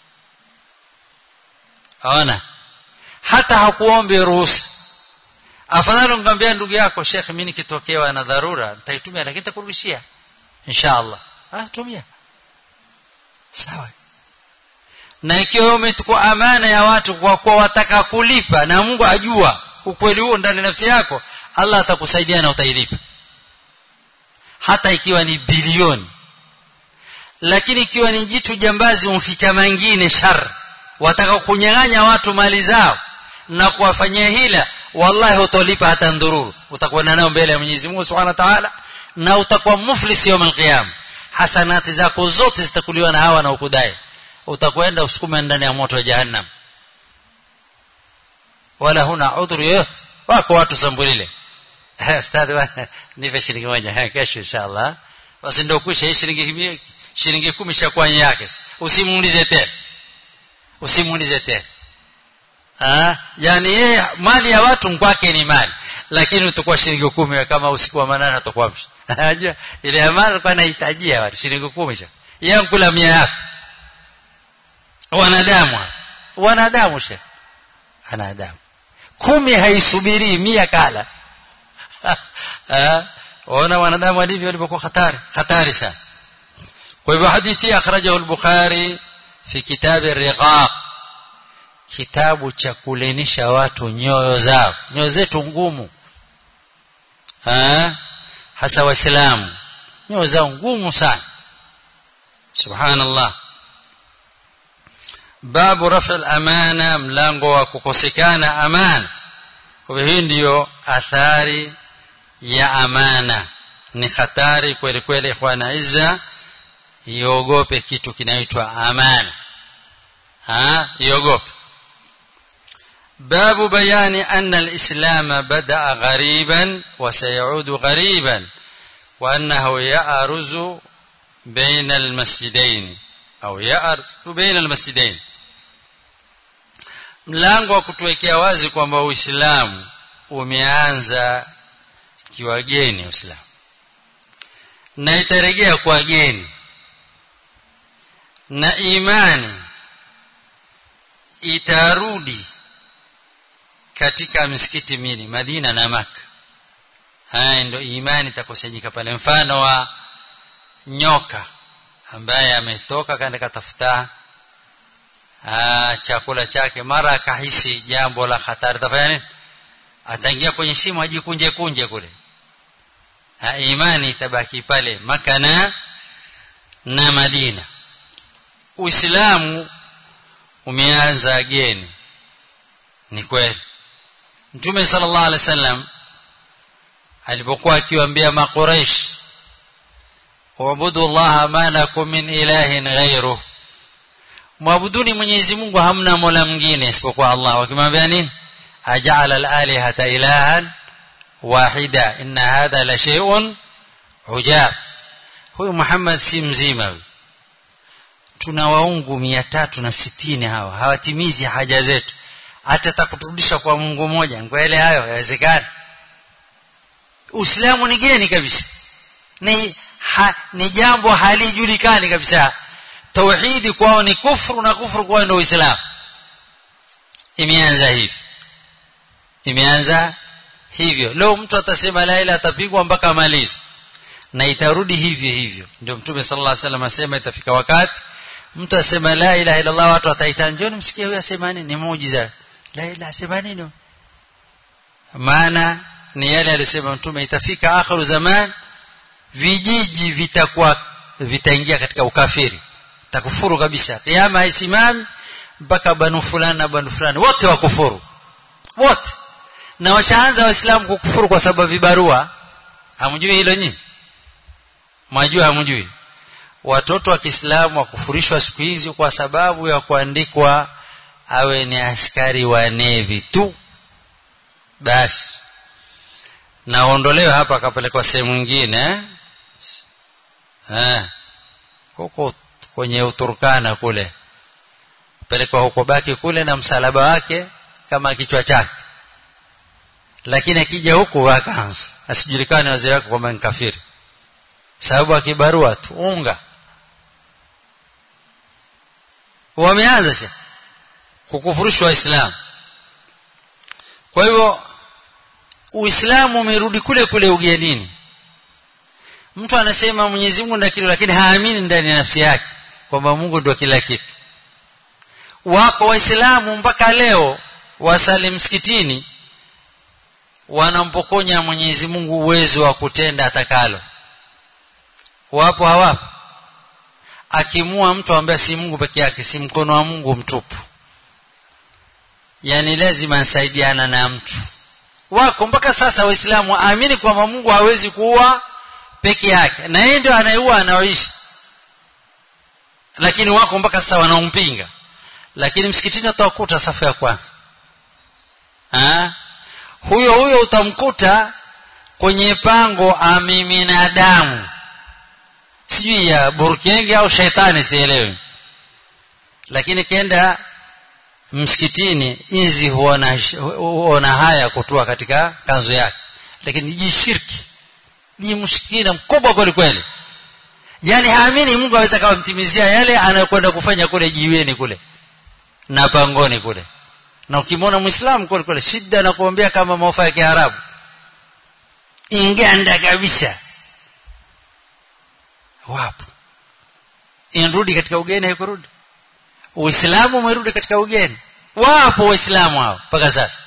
aona hata hakuombe ruhusa afadhali ungamwambia ndugu yako Sheikh mimi nikitokewa na dharura nitaitumia lakini nitakurudishia inshallah ah tumia sawa na ikiwa umechukua amana ya watu kwa kuwa wataka kulipa na Mungu ajua ukweli huo ndani nafsi yako Allah atakusaidia na utailipa hata ikiwa ni bilioni lakini ikiwa ni jitu jambazi umficha mengine shar wataka kunyang'anya watu mali zao na kuwafanyia hila wallahi hutolipa hata ndururu utakwenda nao mbele ya Mwenyezi Mungu Subhanahu wa Ta'ala na utakuwa muflis yawm al-qiyam hasanati zako zote zitakuliwa na hawa na ukudai utakwenda usukume ndani ya moto wa jahannam wala huna udhuru yoyote wako watu sambulile ustadhi nipe shilingi moja kesho inshallah basi ndio kusha hii shilingi shilingi 10 shakuwa yake usimuulize tena usimuulize tena ah yani yeye mali ya watu kwake ni mali lakini utakuwa shilingi 10 kama usiku wa manane utakuwa unajua ile amana alikuwa anahitajia watu shilingi 10 yeye kula 100 yako wanadamu wanadamu she wanadamu kumi haisubiri mia kala waona wanadamu walivyo walipokuwa hatari hatari sana kwa hivyo hadithi akhrajahu al-bukhari fi kitab ar-riqaq kitabu cha kulenisha watu nyoyo zao nyoyo zetu ngumu hasa waislamu nyoyo zao ngumu sana subhanallah babu rafa al-amana mlango wa kukosekana amana kwa hivyo hii ndiyo athari ya amana ni hatari kweli kweli ikhwana izza iogope kitu kinaitwa amana ha iogope باب بيان أن الإسلام بدأ غريبا وسيعود غريبا وأنه يأرز بين المسجدين au ya'ar baina almasjidain mlango wa kutuwekea wazi kwamba uislamu umeanza kiwageni uislamu na itarejea kwa geni na imani itarudi katika misikiti mili Madina na Maka haya ndio imani itakusanyika pale mfano wa nyoka ambaye ametoka kaenda katafuta chakula chake mara akahisi jambo la hatari tafanya nini ataingia kwenye shimo ajikunje kunje kule ha, imani itabaki pale Maka na na Madina Uislamu umeanza geni ni kweli Mtume sallallahu alaihi wasallam alipokuwa akiwaambia maqureish waabudu Allah ma lakum min ilahin ghayruh mwabuduni Mwenyezi Mungu hamna mola mwingine isipokuwa Allah wakimwambia nini aja'ala al-alihata ilahan wahida inna hadha la shay'un ujab huyu Muhammad si mzima huyu tuna waungu mia tatu na sitini hawa hawatimizi haja zetu hata takuturudisha kwa Mungu mmoja ngwele hayo yawezekana Uislamu ni geni kabisa ni ha, ni jambo halijulikani kabisa tauhidi kwao ni kufru na kufru kwao ndio Uislamu imeanza hivi imeanza hivyo leo mtu atasema la ilaha atapigwa mpaka malizo na itarudi hivyo hivyo ndio mtume sallallahu alaihi wasallam asema itafika wakati mtu asema la ilaha illa Allah watu wataita njoni msikie huyu asema nini ni muujiza la ilaha asema nini maana ni yale aliyosema mtume itafika akhiru zaman vijiji vitakuwa vitaingia katika ukafiri takufuru kabisa kiyama haisimami mpaka banu fulani na banu fulani wote wakufuru wote na washaanza waislamu kukufuru kwa sababu vibarua hamjui hilo nyinyi mwajua hamjui watoto wa Kiislamu wakufurishwa siku hizi kwa sababu ya kuandikwa awe ni askari wa nevi tu basi naondolewa hapa akapelekwa sehemu nyingine eh huko kwenye uturkana kule pelekwa huko baki kule na msalaba wake kama kichwa chake lakini akija huku wakaanza asijulikane wazee wake kwamba ni kafiri sababu akibarua tu unga wameanza sha kukufurishwa waislamu kwa hivyo uislamu umerudi kule kule ugenini mtu anasema Mwenyezi Mungu ndio lakini haamini ndani ya nafsi yake kwamba Mungu ndio kila kitu wako waislamu mpaka leo wasali msikitini wanampokonya Mwenyezi Mungu uwezo wa kutenda atakalo wapo hawapo akimua mtu ambaye si Mungu peke yake si mkono wa Mungu mtupu yani lazima nsaidiana na mtu wako mpaka sasa waislamu waamini kwamba Mungu hawezi kuua peke yake na yeye ndio anayeua anaoishi lakini wako mpaka sasa wanaompinga lakini msikitini utakuta safu ya kwanza ha? huyo huyo utamkuta kwenye pango amimina damu sijui ya burkenge au shaitani sielewi lakini kenda msikitini inzi huona huona haya kutoa katika kanzu yake lakini jishirki ni mshikina mkubwa kweli kweli yani haamini Mungu aweza kawamtimizia yale anayokwenda kufanya kule jiweni kule na pangoni kule na ukimwona muislamu kweli kweli shida na kuombea kama maofa ya kiarabu inganda kabisa wapo inarudi katika ugeni haikurudi uislamu umerudi katika ugeni wapo waislamu hao mpaka sasa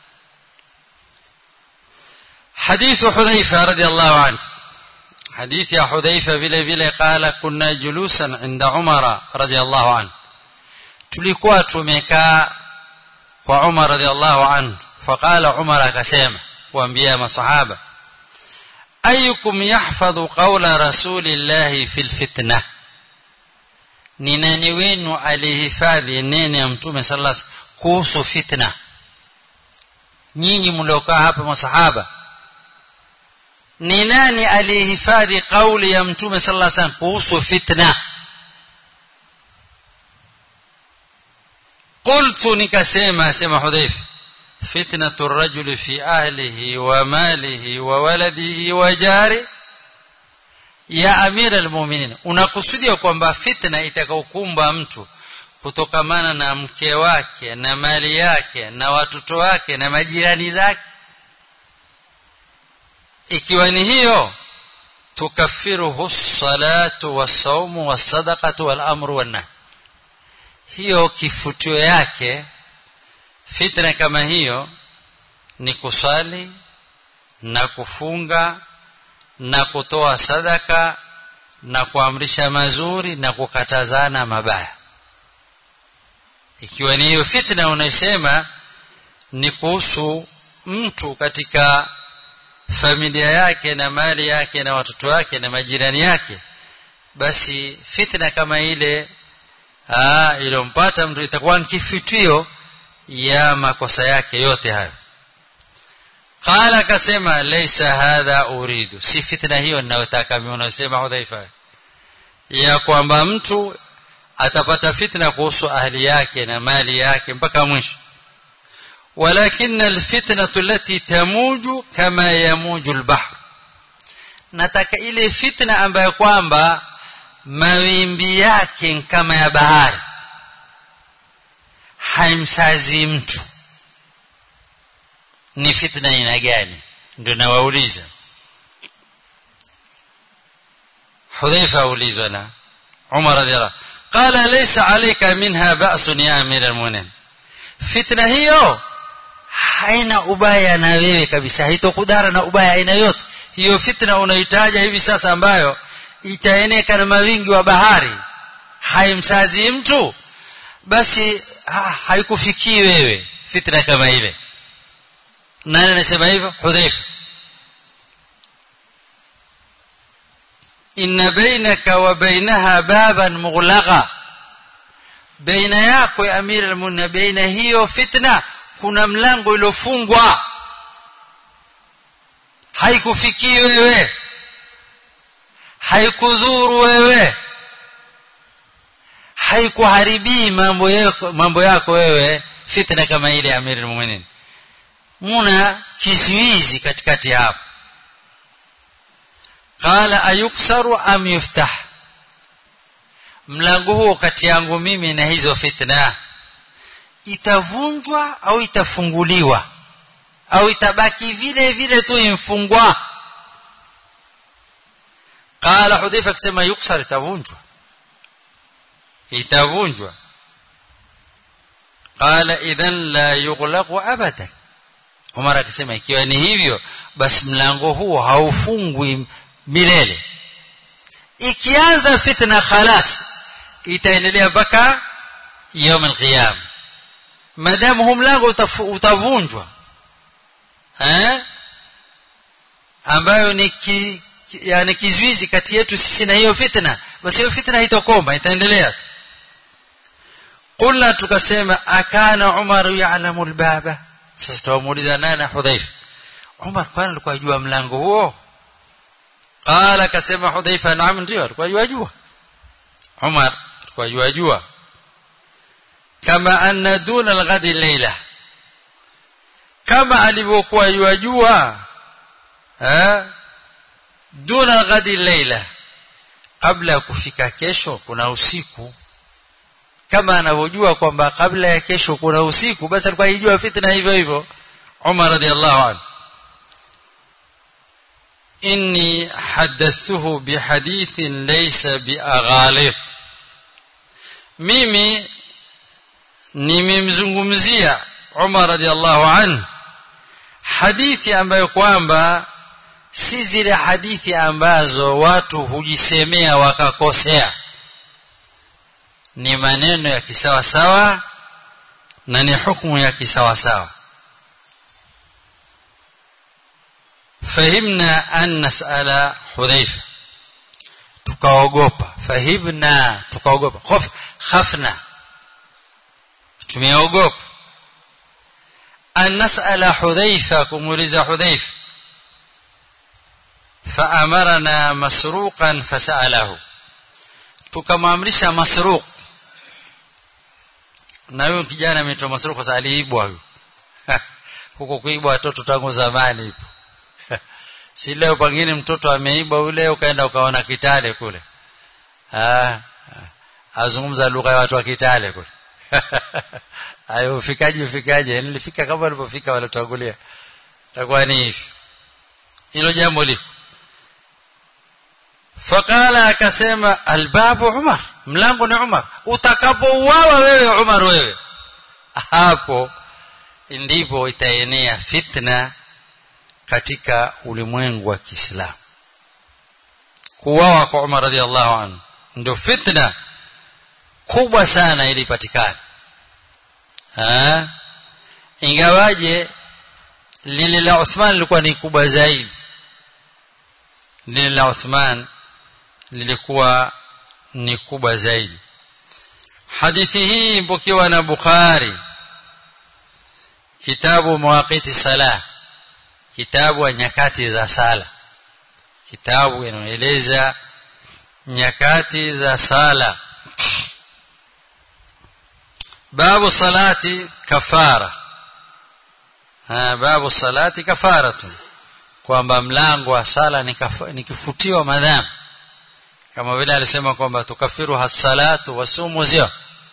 حديث حذيفة رضي الله عنه حديث يا حذيفة vile vile قال كنا جلوسا عند عمر رضي الله عنه tulikuwa tumekaa kwa Umar radhiallahu anhu faqala Umar akasema kuambia masahaba ayukum yahfadhu qawla rasulillahi fil fitna ni nani wenu alihifadhi neno ya mtume sallallahu alaihi kuhusu fitna nyinyi mliokaa hapa masahaba ni nani alihifadhi kauli ya mtume sallallahu alaihi wasallam kuhusu fitna qultu nikasema asema hudhaifa fitnatu rajuli fi ahlihi wa malihi wa waladihi wa jari ya amira almu'minin unakusudia kwamba fitna itakaokumba mtu kutokamana na mke wake na mali yake na watoto wake na majirani zake ikiwa ni hiyo tukaffiruhu salatu wasaumu wasadaqatu walamru wannahy hiyo kifutio yake fitna kama hiyo ni kusali na kufunga na kutoa sadaka na kuamrisha mazuri na kukatazana mabaya ikiwa ni hiyo fitna unasema ni kuhusu mtu katika familia yake na mali yake na watoto wake na majirani yake basi fitna kama ile iliyompata mtu itakuwa ni kifutio ya makosa yake yote hayo qala akasema laysa hadha uridu si fitna hiyo ninayotaka mimi unasema hudhaifa ya kwamba mtu atapata fitna kuhusu ahli yake na mali yake mpaka mwisho ولكن الفتنة التي تموج كما يموج البحر nataka ile fitna ambayo kwamba mawimbi yake kama ya bahari haimsazi mtu ni fitna aina gani ndio nawauliza hudhaifa aulizwa na umar radhiallahu qala laysa alayka minha ba'sun ya amir almu'minin fitna hiyo haina ubaya na wewe kabisa haitokudhara na ubaya aina yote hiyo fitna unaitaja hivi sasa ambayo itaeneka na mawingi wa bahari haimsazi mtu basi ha, haikufikii wewe fitna kama ile nani anasema hivyo hudhaifa inna bainaka wa bainaha baban mughlaqa baina yako ya amir almu'minin baina hiyo fitna kuna mlango iliyofungwa haikufikii wewe haikudhuru wewe haikuharibii mambo yako mambo yako wewe fitna kama ile amiri almu'minin muna kizuizi katikati hapo qala ayuksaru am yuftah mlango huo kati yangu mimi na hizo fitna itavunjwa au itafunguliwa au itabaki vile vile tu imfungwa qala hudhaifa akisema yuksar itavunjwa itavunjwa qala idhan la yughlaqu abadan Umar akisema ikiwa ni hivyo basi mlango huo haufungwi milele ikianza fitna khalas itaendelea mpaka يوم القيامه madamu huu mlango utavunjwa eh ambayo ni ki, yani kizuizi kati yetu sisi na hiyo fitna basi hiyo fitna haitokoma itaendelea qulna tukasema akana umar ya'lamu albaba sasa tumuuliza nani hudhaifa umar kwani alikuwa jua mlango huo qala kasema hudhaifa naam ndio alikuwa jua jua umar alikuwa jua jua kama anna duna alghadi layla kama alivyokuwa yajua eh duna alghadi layla kabla ya kufika kesho kuna usiku kama anavyojua kwamba kabla ya kesho kuna usiku basi alikuwa yajua fitna hivyo hivyo Umar radhiallahu anhu inni hadathuhu bihadithin laysa biaghalit mimi nimemzungumzia Umar radhiallahu anhu hadithi ambayo kwamba si zile hadithi ambazo watu hujisemea wakakosea ni maneno ya kisawasawa na ni hukumu ya kisawasawa fahimna an nasala hudhaifa tukaogopa fahimna tukaogopa khof khafna tumeogopa an nasala hudhaifa kumuuliza hudhaifa faamarana masruqan fasalahu tukamwamrisha masruq na huyo kijana ameitwa Masruq kwa sababu aliibwa huyo huko kuibwa watoto tangu zamani ipo si leo pengine mtoto ameibwa yule ukaenda ukaona Kitale kule ah azungumza lugha ya watu wa Kitale kule ayo ufikaje ufikaje nilifika kama walipofika walotangulia takuwa ni hivi hilo jambo liko fakala akasema albabu umar mlango ni umar utakapouawa wewe umar wewe hapo ndipo itaenea fitna katika ulimwengu wa Kiislamu kuuawa kwa Umar radhiallahu anhu ndio fitna kubwa sana ilipatikana ingawaje lile la Uthman lilikuwa ni kubwa zaidi lile la Uthman lilikuwa ni kubwa zaidi hadithi hii mpokewa na Bukhari kitabu mawaqiti salah kitabu wa nyakati za sala kitabu inaeleza nyakati za sala babu salati kafara ha, babu salati kafaratun kwamba mlango wa sala ni, kafa, ni kifutio madhambi kama vile alisema kwamba tukafiru hasalatu wasumu zio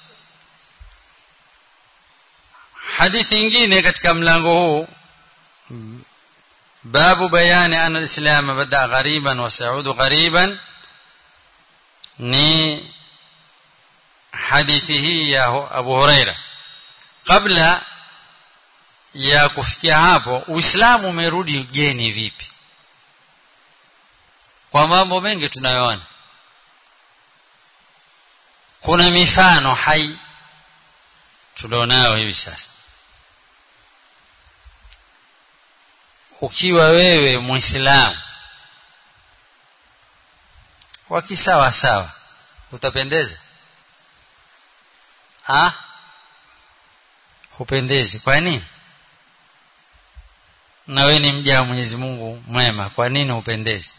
hadithi nyingine katika mlango huu باب بيان أن الإسلام بدأ غريبا وسيعود غريبا ni hadithi hii ya Abu Huraira kabla ya kufikia hapo Uislamu umerudi ugeni vipi kwa mambo mengi tunayoona kuna mifano hai tulionayo hivi sasa ukiwa wewe muislamu wa kisawa sawa utapendeza ah hupendezi kwa nini na wewe ni mja wa Mwenyezi Mungu mwema kwa nini hupendezi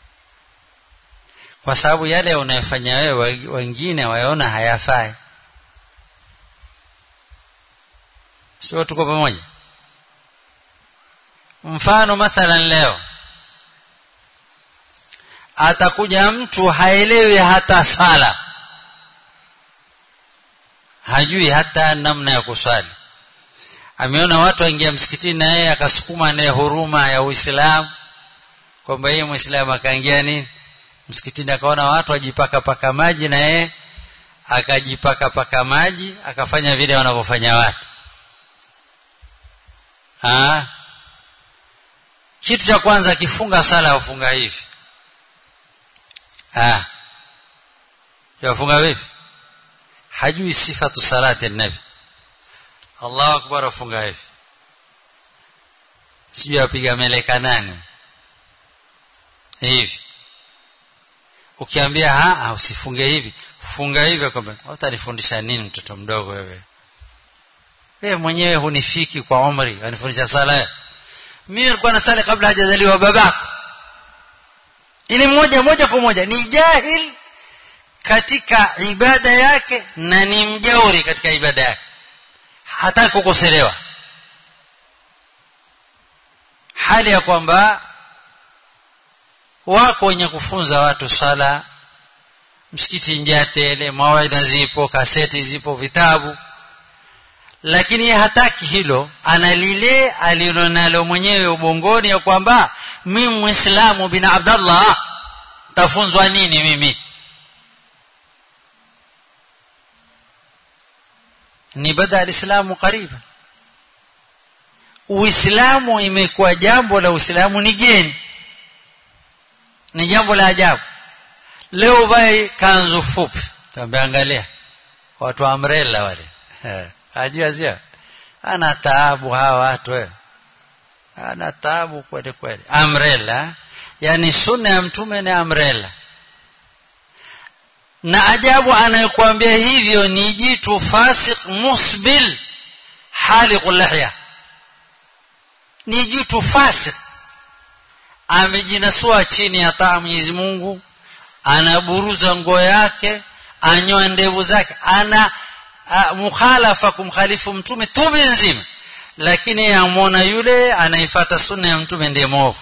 kwa sababu yale unayofanya wewe wengine wayaona hayafai sio tuko pamoja mfano mathalan leo atakuja mtu haelewi hata sala hajui hata namna ya kuswali ameona watu waingia msikitini na yeye akasukuma naye huruma ya Uislamu kwamba yeye Muislamu akaingia nini msikitini akaona watu wajipaka paka maji na yeye akajipaka paka maji akafanya vile wanavyofanya watu ah kitu cha kwanza akifunga sala ufunga hivi ah yafunga vipi hajui sifatu salati nabi Allahu akbar ufunga hivi sijui apiga meleka nani hivi ukiambia ha usifunge hivi funga hivi kwamba utanifundisha nini mtoto mdogo wewe wewe mwenyewe hunifiki kwa umri unifundisha sala mimi nilikuwa nasali kabla hajazaliwa babako ili mmoja moja kwa moja ni jahil katika ibada yake na ni mjauri katika ibada yake hataki kukoselewa hali ya kwamba wako wenye kufunza watu sala msikiti njaa tele mawaidha zipo kaseti zipo vitabu lakini hataki hilo ana lile alilonalo mwenyewe ubongoni ya kwamba mimi muislamu bin abdallah tafunzwa nini mimi ni bada alislamu kariba uislamu imekuwa jambo la uislamu ni geni ni jambo la ajabu leo vai kanzu fupi tambeangalia watu wa umbrella wale ajua sio ana taabu hawa watu wewe ana taabu kweli kweli umbrella yani sunna ya mtume ni umbrella na ajabu anayekwambia hivyo ni jitu fasik musbil haliqul lihya ni jitu fasik amejinasua chini ya taa Mwenyezi Mungu anaburuza nguo yake anyoa ndevu zake ana mukhalafa kumkhalifu mtume tume nzima lakini amwona yule anaifata sunna ya mtume ndiye mwovu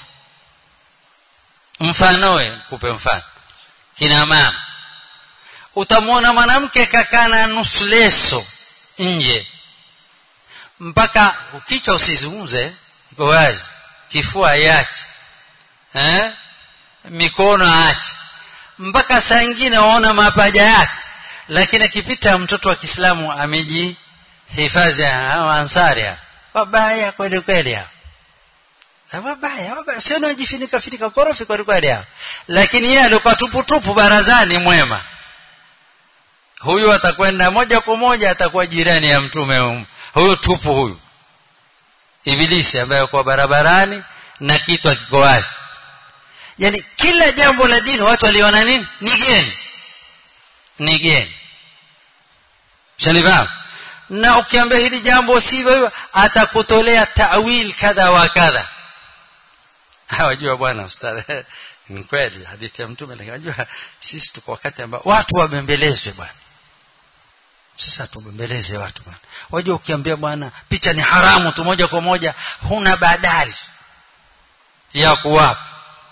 mfanowe kupe mfano kina mama utamwona mwanamke kakana nusu leso nje mpaka ukicha usizungumze iko wazi kifua iache eh mikono aache mpaka saa ingine waona mapaja yake lakini akipita mtoto wa Kiislamu amejihifadhi ansari wabaya kweli kweli wabaya wabaya sio najifinika finika korofi kweli kweli lakini yeye alikuwa tupu tupu barazani mwema huyu atakwenda moja kwa moja atakuwa jirani ya mtume huyu tupu huyu ibilisi ambaye kwa barabarani na kitu akiko wazi yani kila jambo la dini watu waliona nini ni geni ni geni shanifahamu na ukiambia hili jambo sivyo hivyo atakutolea tawil kadha wa kadha hawajua bwana ustadhi ni kweli hadithi ya mtume lakini unajua sisi tuko wakati ambao watu wabembelezwe bwana sasa tubembeleze watu bwana wajua ukiambia bwana picha ni haramu tu moja kwa moja huna badali ya kuwapa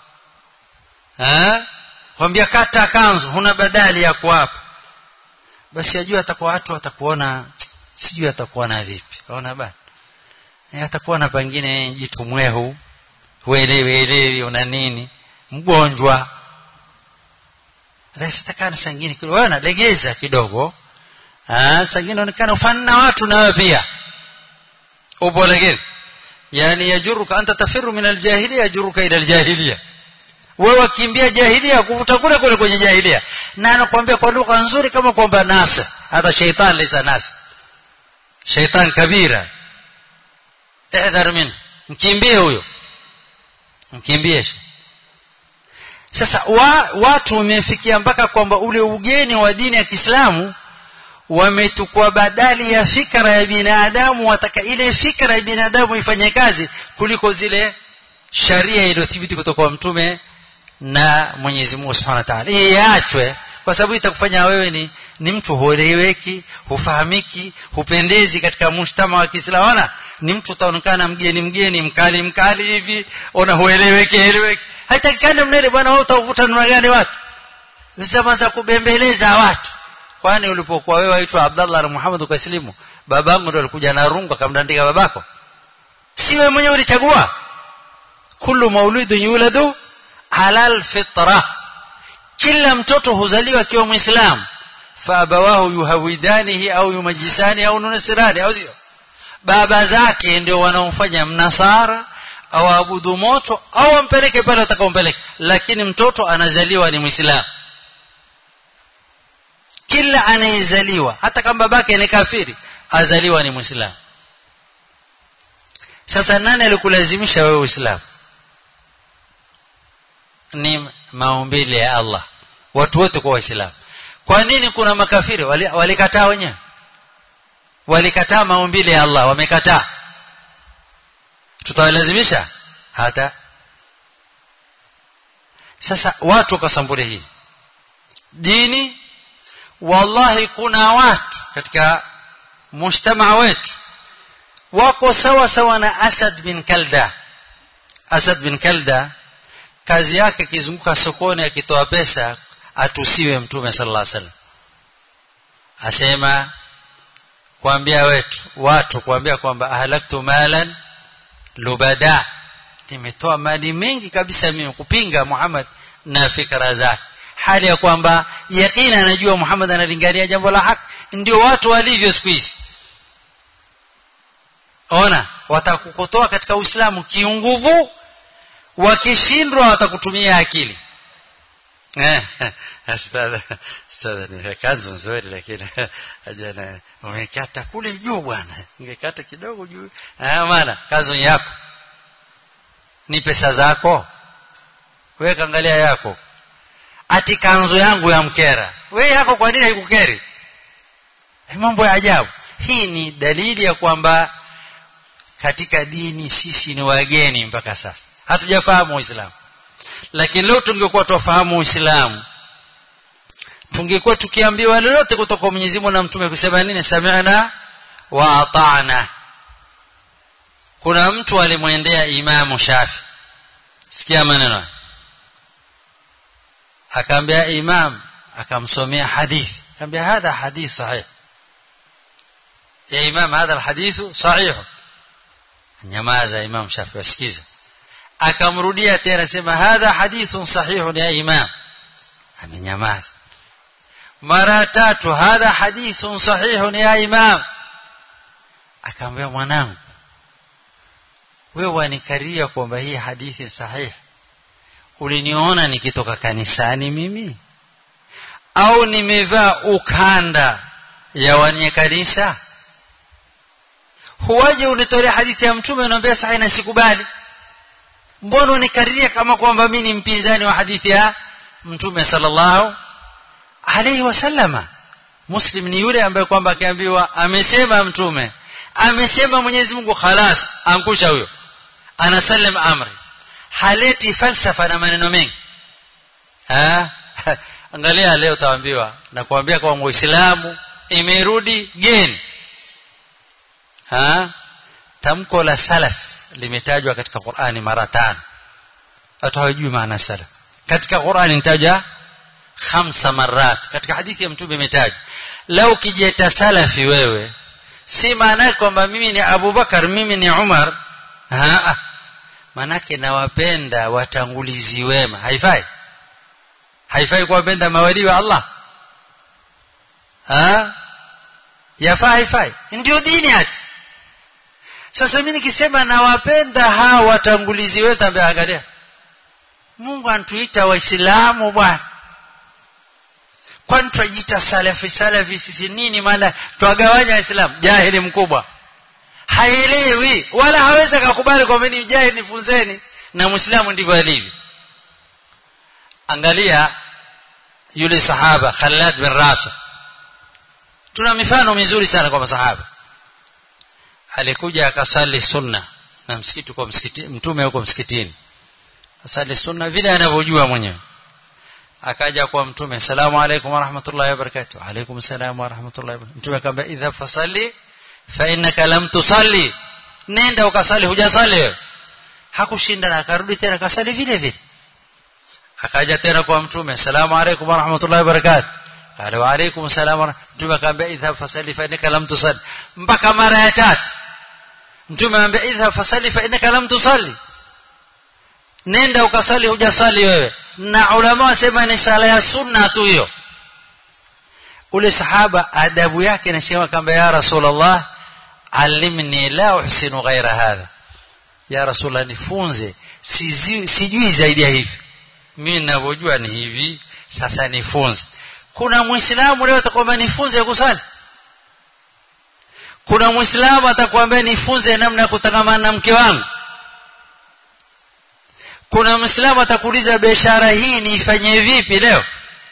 eh kwambia kata kanzu huna badali ya kuwapa basi ajua atakuwa watu watakuona sijui atakuona vipi unaona bana e, atakuona pengine jitu mwehu huelewi elewi una nini mgonjwa rais atakana sangine kidogo wewe legeza kidogo ah sangine unaonekana ufani na watu nawe pia upo legeza yani yajuruka anta tafiru min aljahiliya yajuruka ila aljahiliya wewe wakimbia jahilia kuvuta kule kule kwenye jahilia na anakuambia kwa lugha nzuri kama kwamba nasa hata sheitan lisa nasa sheitan kabira ehdhar min mkimbie huyo mkimbie sasa wa, watu wamefikia mpaka kwamba ule ugeni wa dini ya Kiislamu wametukua badali ya fikra ya binadamu wataka ile fikra ya binadamu ifanye kazi kuliko zile sharia iliyothibiti kutoka kwa mtume na Mwenyezi Mungu Subhanahu wa Ta'ala iachwe kwa sababu itakufanya wewe ni ni mtu hueleweki hufahamiki hupendezi katika mshtama wa Kiislamu ona ni mtu utaonekana mgeni mgeni mkali mkali hivi ona hueleweki eleweki haitakikani mnene bwana wewe utavuta namna gani watu zama za kubembeleza watu kwani ulipokuwa wewe waitwa Abdallah na Muhammad ukasilimu babangu ndo alikuja na rungu akamdandika babako si wewe mwenyewe ulichagua kullu maulidun yuladu ala alfitra kila mtoto huzaliwa akiwa muislamu faabawahu yuhawidanihi au yumajisani au nunasirani au sio baba zake ndio wanaomfanya mnasara au abudu moto au ampeleke pale atakaompeleka lakini mtoto anazaliwa ni muislamu kila anayezaliwa hata kama babake ni kafiri azaliwa ni muislamu sasa nani alikulazimisha wewe uislamu ni maumbile ya Allah watu wote kwa waislamu kwa nini kuna makafiri walikataa wali wenyewe walikataa maumbile ya Allah wamekataa tutawalazimisha hata sasa watu wakasambuli hii dini wallahi kuna watu katika mujtamaa wetu wako sawa sawa na Asad bin Kalda Asad bin Kalda kazi yake kizunguka sokoni akitoa pesa atusiwe mtume sallallahu alaihi wasallam asema kuambia wetu watu kuambia kwamba ahlaktu malan lubada nimetoa mali mengi kabisa mimi kupinga Muhammad na fikra zake hali ya kwamba yakini anajua Muhammad analingania jambo la haki ndio watu walivyo siku hizi ona watakukotoa katika Uislamu kiunguvu wakishindwa watakutumia akili eh ustadha ustadha ni kazi nzuri lakini ajana umekata kule juu bwana ungekata kidogo juu ah maana kazi yako ni pesa zako wewe kaangalia yako ati kanzu yangu ya mkera wewe yako kwa nini haikukeri mambo ya ajabu hii ni dalili ya kwamba katika dini sisi ni wageni mpaka sasa hatujafahamu uislamu lakini leo tungekuwa tufahamu uislamu tungekuwa tukiambiwa lolote kutoka kwa Mwenyezi Mungu na mtume kusema nini sami'na wa ata'na kuna mtu alimwendea imamu Shafi sikia maneno akaambia imam akamsomea hadithi akamwambia hadha hadith sahih ya imam hadha alhadith sahih nyamaza imam Shafi wasikiza akamrudia tena sema hadha hadithun sahih ya imam amenyamaza mara tatu hadha hadithun sahih ya imam akamwambia mwanangu wewe wanikaria kwamba hii hadithi sahihi uliniona nikitoka kanisani mimi au nimevaa ukanda ya wanie kanisa huwaje unitolea hadithi ya mtume unaambia sahihi na sikubali mbona unikariria kama kwamba mimi ni mpinzani wa hadithi ya mtume sallallahu alayhi wasallama muslim ni yule ambaye kwamba akiambiwa amesema mtume amesema Mwenyezi Mungu khalas angusha huyo anasallim amri haleti falsafa na maneno mengi ah angalia leo utaambiwa na kuambia kwa muislamu imerudi geni ha tamko la salaf limetajwa katika Qur'ani mara tano watu hawajui maana salaf katika Qur'ani nitaja khamsa marat katika hadithi ya mtume imetajwa lau kijeta salafi wewe si maana kwamba mimi ni Abu Bakar mimi ni Umar ha manake nawapenda watangulizi wema haifai haifai kuwapenda mawali wa Allah ha yafaa haifai ndio dini hati sasa mimi nikisema nawapenda hawa watangulizi wetu ambaye angalia Mungu antuita waislamu bwana kwani tunajiita salafi salafi sisi nini maana twagawanya waislamu jahili mkubwa haelewi wala hawezi kukubali kwamba ni mjahili nifunzeni na muislamu ndivyo alivyo angalia yule sahaba Khalad bin Rafi tuna mifano mizuri sana kwa masahaba alikuja akasali sunna na msikiti kwa msikiti mtume huko msikitini asali sunna vile anavyojua mwenyewe akaja kwa mtume salamu alaykum wa rahmatullahi wa barakatuh alaykum salam wa rahmatullahi wa barakatuh mtume akamwambia idha fasalli fa innaka lam tusalli nenda ukasali hujasali hakushinda na akarudi tena akasali vile vile akaja tena kwa mtume salamu alaykum wa rahmatullahi wa barakatuh qala wa alaykum salam mtume akamwambia idha fasalli fa innaka lam tusalli mpaka mara ya tatu mtume akamwambia idha fasalli fa innaka lam tusalli nenda ukasali hujasali wewe na ulama wasema ni sala ya sunna tu hiyo ule sahaba adabu yake inasema kwamba ya rasulullah alimni la uhsinu ghaira hadha ya rasulullah nifunze sijui, sijui zaidi ya hivi mimi ninavyojua ni hivi sasa nifunze kuna muislamu leo atakwambia nifunze kusali kuna muislamu atakwambia nifunze namna ya kutangamana na mke wangu kuna muislamu atakuuliza biashara hii niifanye vipi leo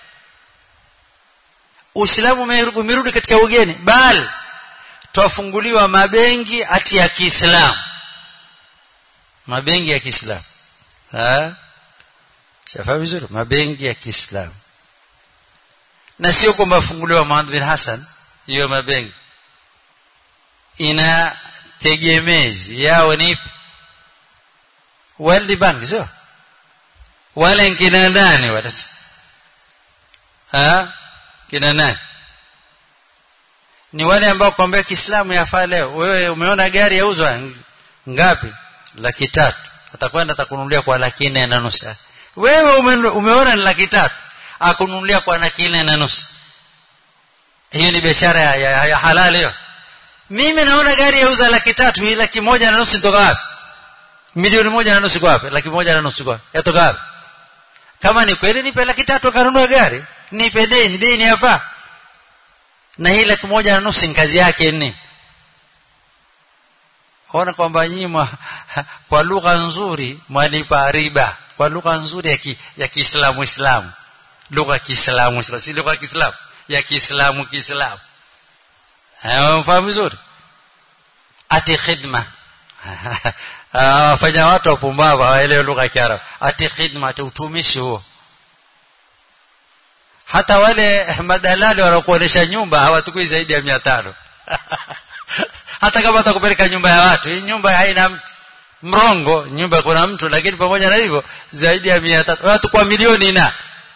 uislamu umerudi katika ugeni bali twafunguliwa mabengi ati ya Kiislamu mabengi ya Kiislamu ah shafa vizuri mabengi ya Kiislamu na sio kwamba funguliwa Muhammad bin Hassan hiyo mabengi ina tegemezi yao ni World Bank sio wale kina nani wale ha kina nani ni wale ambao kwambia Kiislamu yafaa leo wewe umeona gari yauzwa ngapi laki tatu atakwenda atakununulia kwa laki nne na nusu wewe ume, umeona ni laki tatu akununulia kwa laki nne na nusu hiyo ni biashara ya, ya, ya halali hiyo mimi naona gari yauza laki tatu hii laki moja na nusu nitoka wapi milioni moja na nusu kwa wapi laki moja na nusu kwa yatoka wapi kama ni kweli nipe laki tatu kanunua gari nipe deni deni yafaa na hii laki moja na nusu kazi yake ni ona kwamba nyinyi kwa lugha nzuri mwalipa riba kwa lugha nzuri ya ki, ya Kiislamu Islamu lugha ya Kiislamu Islamu si lugha ya Kiislamu ya Kiislamu Kiislamu mfahamu vizuri ati khidma wafanya watu wapumbavu hawaelewi lugha ya Kiarabu ati khidma ati utumishi huo hata wale madalali wanakuonesha nyumba hawatukui zaidi ya mia tano hata kama atakupeleka nyumba ya watu hii nyumba haina mtu mrongo nyumba kuna mtu lakini pamoja na hivyo zaidi ya mia tatu watu kwa milioni na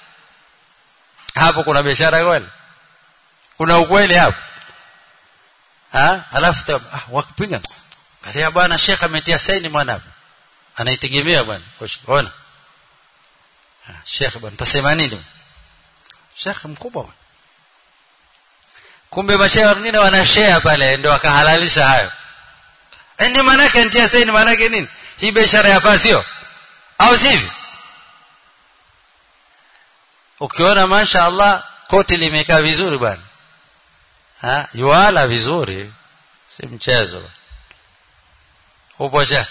hapo kuna biashara kweli kuna ukweli hapo ha alafu ah, wakupiga kalia bwana shekhe ametia saini mwana anaitegemea bwana ona shekhe bwana tasema nini shekhe mkubwa bwana kumbe mashehe wengine wanashare pale ndio wakahalalisha hayo ndio maana yake ntia saini maana yake nini hii biashara yafaa sio au sivyo ukiona masha Allah koti limekaa vizuri bwana ha yuala vizuri si mchezo upo shekhe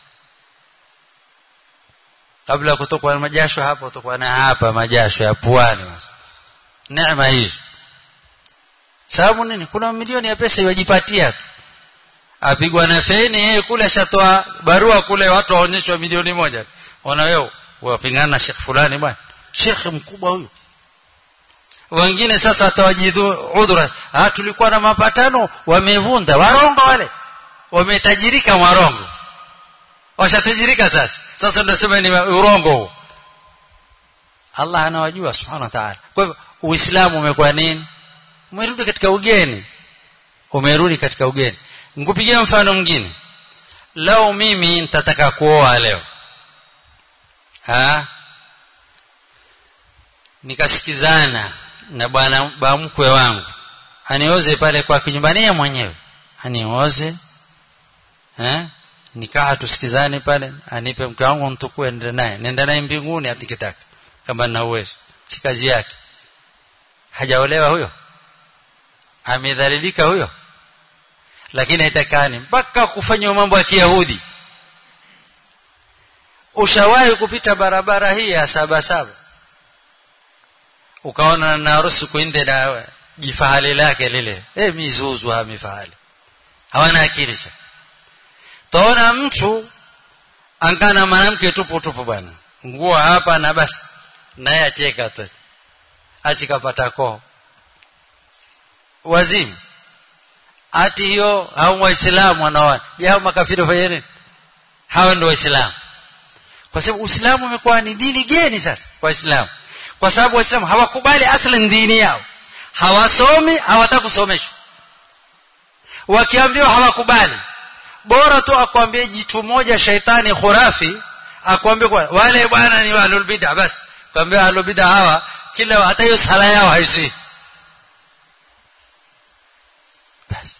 kabla ya kutokwa na majasho hapa utakuwa na hapa majasho ya puani neema hizo sababu nini kuna milioni ya pesa yajipatia tu apigwa na feni yeye kule ashatoa barua kule watu waonyeshwa milioni moja ona wewe wapingana na shekh fulani bwana shekhe mkubwa huyu wengine sasa watawajidhu udhura ah tulikuwa na mapatano wamevunda warongo wale wametajirika warongo washatajirika sasa sasa tunasema ni urongo huo Allah anawajua subhanahu wa ta'ala kwa hivyo uislamu umekuwa nini umerudi katika ugeni umerudi katika ugeni nikupigia mfano mwingine leo mimi nitataka kuoa leo ha nikasikizana na bwana mkwe wangu anioze pale kwa kinyumbani yeye mwenyewe anioze eh nikaa tusikizane pale anipe mke wangu mtukue nenda naye nenda naye mbinguni atikitaka kama nina uwezo si kazi yake hajaolewa huyo amedhalilika huyo lakini haitakani mpaka kufanya mambo ya kiyahudi ushawahi kupita barabara hii ya saba saba ukaona na harusi kuinde na jifahali lake lile eh mizuzu ha mifahali hawana akili sha taona mtu angana mwanamke tupu tupu bwana nguo hapa na basi naye acheka tu achikapata koo wazimu ati hiyo hao waislamu wanaoana je hao makafiri wafanye nini hao ndio waislamu kwa sababu uislamu umekuwa ni dini geni sasa kwa waislamu kwa sababu waislamu hawakubali aslan dini yao hawasomi hawataka kusomeshwa wakiambiwa hawakubali bora tu akwambie jitu moja shaitani khurafi akwambie kwa wale bwana ni ahlul bid'ah basi kwambia ahlul bid'ah hawa kila hata hiyo sala yao haisi basi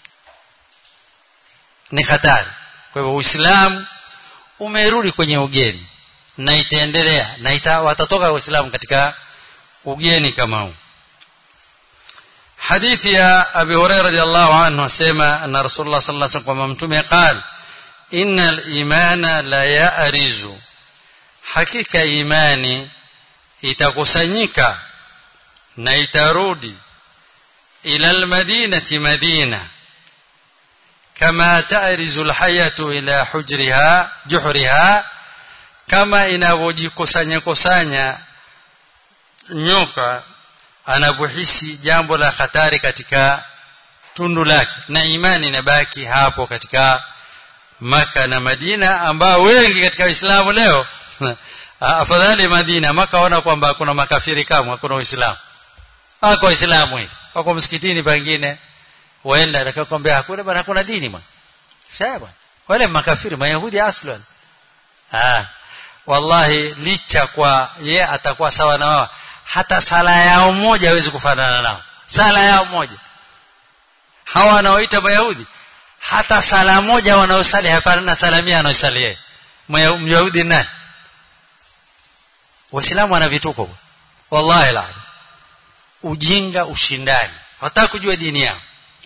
ni hatari kwa hivyo uislamu umerudi kwenye ugeni na itaendelea na ita, watatoka waislamu katika ugeni kama huu hadithi ya abi hurairah radhiallahu anhu asema anna rasulullah sallallahu alaihi wasallam mtume qala innal imana la ya'rizu hakika imani itakusanyika na itarudi ila almadinati madina kama ta'rizu alhayatu ila hujriha juhriha kama inavyojikusanya kusanya nyoka anapohisi jambo la hatari katika tundu lake na imani inabaki hapo katika maka na Madina ambao wengi katika Uislamu leo afadhali Madina maka ona kwamba kuna makafiri kama hakuna Uislamu hako Uislamu hivi wako msikitini pengine waenda akakwambia hakuna bwana hakuna dini bwana sawa bwana wale makafiri mayahudi aslan ah wallahi licha kwa ye atakuwa sawa na wao hata sala yao moja hawezi kufanana nao sala yao moja hawa wanaoita mayahudi hata sala moja wanaosali hafanana na sala mia anaosali yeye myahudi nani waislamu wana vituko wallahi la ujinga ushindani hawataka kujua dini yao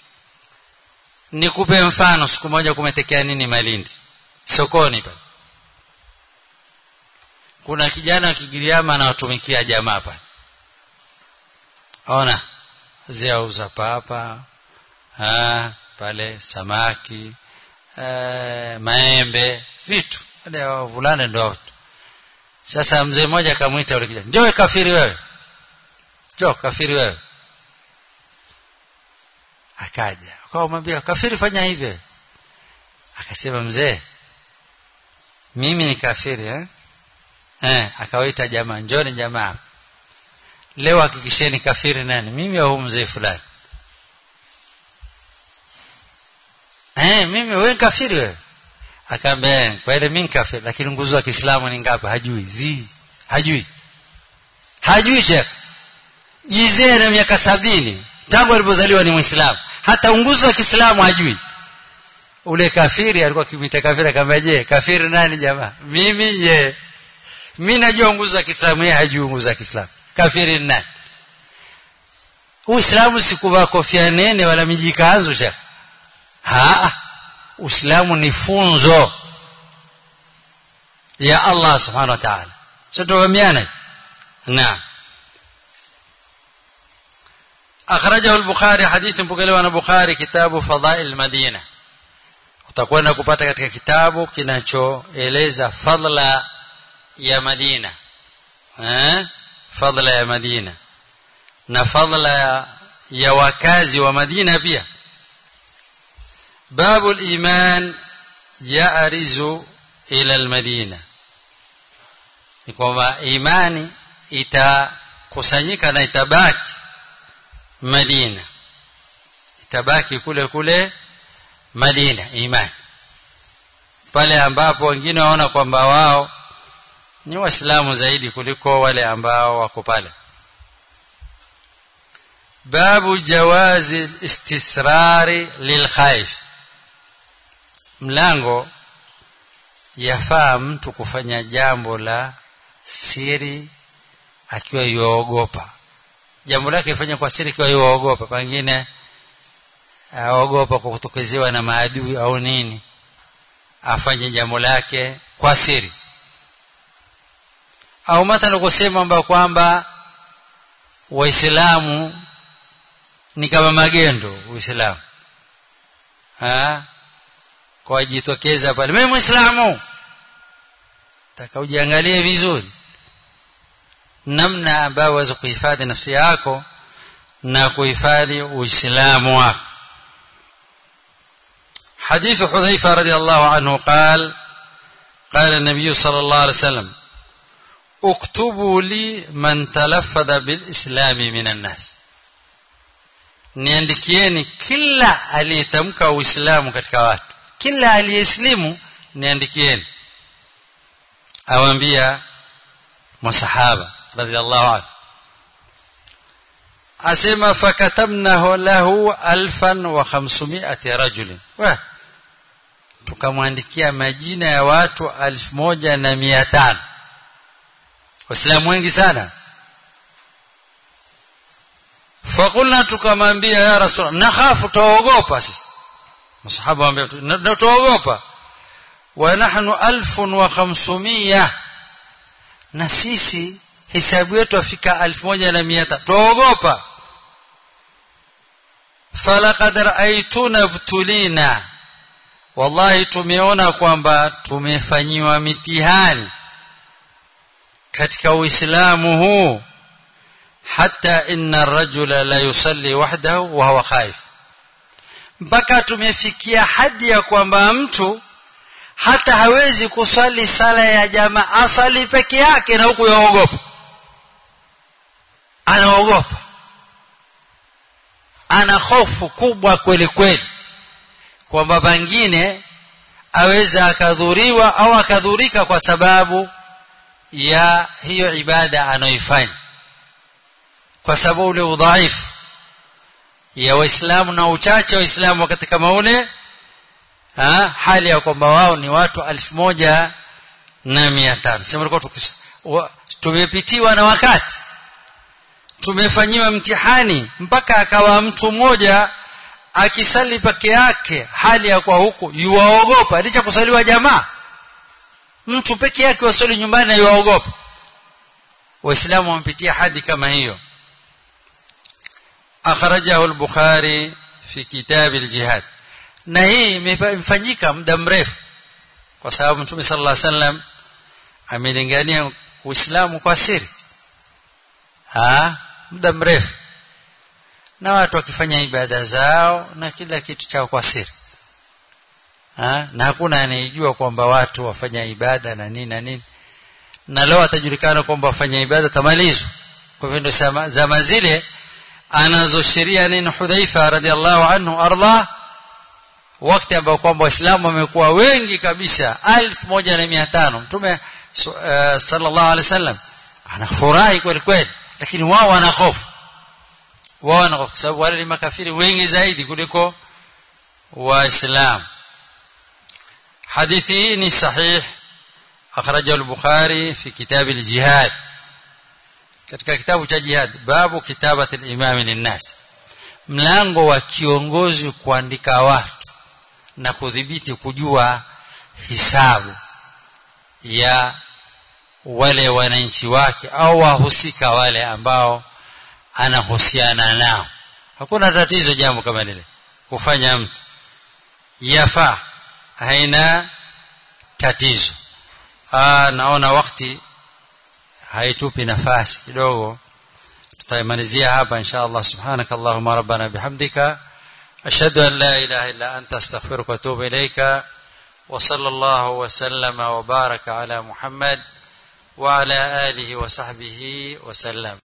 nikupe mfano siku moja kumetekea nini malindi sokoni pale kuna kijana wa kigiriama anawatumikia jamaa pale ona ziauza papa ha, pale samaki e, maembe vitu wale wavulana ndio watu sasa mzee mmoja akamwita yule kijana njoo kafiri wewe jo kafiri wewe akaja akamwambia kafiri fanya hivi akasema mzee mimi ni kafiri eh eh akawaita jamaa njoni jamaa leo hakikisheni kafiri nani mimi au mzee fulani eh mimi wewe kafiri wewe akaambia kwa ile mimi kafiri lakini nguzo ya Kiislamu ni ngapi hajui zi hajui hajui shekh jizee na miaka sabini tangu alipozaliwa ni muislamu hata nguzo ya Kiislamu hajui ule kafiri alikuwa kimita kafiri akamwambia je kafiri nani jamaa mimi ye mimi najua nguzo ya Kiislamu yeye hajui nguzo ya Kiislamu kafiri nani Uislamu si kuvaa kofia nene wala mijikanzu shekh ha Uislamu ni funzo ya Allah subhanahu wa ta'ala sitofahamiana naam أخرجه البخاري حديث mpokelewa na Bukhari kitabu Fadhail Madina utakwenda kupata katika kitabu kinachoeleza fadla ya Madina eh fadla ya Madina na fadla ya wakazi wa Madina pia babu al-iman ya'rizu ila al-Madina ni kwamba imani itakusanyika na itabaki Madina itabaki kule kule Madina imani pale ambapo wengine waona kwamba wao ni waislamu zaidi kuliko wale ambao wako pale babu jawazi istisrari lilkhaif mlango yafaa mtu kufanya jambo la siri akiwa yuogopa jambo lake ifanye kwa siri akiwa yuogopa pengine aogopa kwa kutokezewa na maadui au nini afanye jambo lake kwa siri au mathalan kusema kwamba kwamba waislamu ni kama magendo uislamu ha kwa jitokeza pale mimi muislamu taka ujiangalie vizuri namna ambayo waweza kuhifadhi nafsi yako na kuhifadhi uislamu wako حديث حذيفة رضي الله عنه قال قال النبي صلى الله عليه وسلم اكتبوا لي من تلفظ بالإسلام من الناس niandikieni kila aliyetamka uislamu katika watu kila aliyeslimu niandikieni awambia masahaba radhiallahu anhu asema fakatabnahu lahu alfan wa khamsumiati rajulin tukamwandikia majina ya watu alfu moja na mia tano waislamu wengi sana fakulna tukamwambia ya rasul nakhafu tuogopa sisi masahaba waambia tuogopa wa nahnu alfun wa khamsumia na sisi hisabu yetu afika alfu moja na mia tano tuogopa falaqad raaituna btulina wallahi tumeona kwamba tumefanyiwa mitihani katika uislamu huu hata inna rajula la yusalli wahdahu wa huwa khaif mpaka tumefikia hadi ya kwamba mtu hata hawezi kuswali sala ya jamaa asali peke yake na huku yaogopa anaogopa ana hofu kubwa kweli kweli kwamba pengine aweza akadhuriwa au akadhurika kwa sababu ya hiyo ibada anayoifanya kwa sababu ule udhaifu ya waislamu na uchache wa waislamu wakati kama ule ha, hali ya kwamba wao ni watu alfu moja na mia tano sema tulikuwa tumepitiwa na wakati tumefanyiwa mtihani mpaka akawa mtu mmoja akisali peke yake hali ya kwa huku yuwaogopa licha kusaliwa jamaa mtu peke yake wasali nyumbani na yuwaogopa waislamu wamepitia hadi kama hiyo akhrajahu al-bukhari fi kitab al-jihad na hii imefanyika muda mrefu kwa sababu mtume sallallahu alaihi wasallam amelingania uislamu kwa siri ha muda mrefu na watu wakifanya ibada zao na kila kitu chao kwa siri ha? na hakuna anayejua kwamba watu wafanya ibada na nini na nini na leo atajulikana kwamba wafanya ibada tamalizwa kwa hivyo ndio zama zile anazosheria nini Hudhaifa radhiallahu anhu arda wakati ambao kwamba waislamu wamekuwa wengi kabisa 1500 mtume uh, sallallahu alaihi wasallam anafurahi kweli kweli lakini wao wana hofu wao wana hofu sababu wale ni makafiri wengi zaidi kuliko waislamu hadithi hii ni sahih akhrajahu al-bukhari fi kitab al-jihad katika kitabu cha jihad babu kitabati al-imam lin-nas mlango wa kiongozi kuandika watu na kudhibiti kujua hisabu ya wale wananchi wake au wahusika wale ambao anahusiana nao hakuna tatizo jambo kama lile kufanya mtu yafaa haina tatizo Aa, naona wakati haitupi nafasi kidogo tutaimalizia hapa insha Allah subhanak allahumma rabbana bihamdika ashhadu an la ilaha illa anta astaghfiruka wa atubu ilayka وصلى الله وسلم وبارك على محمد وعلى اله وصحبه وسلم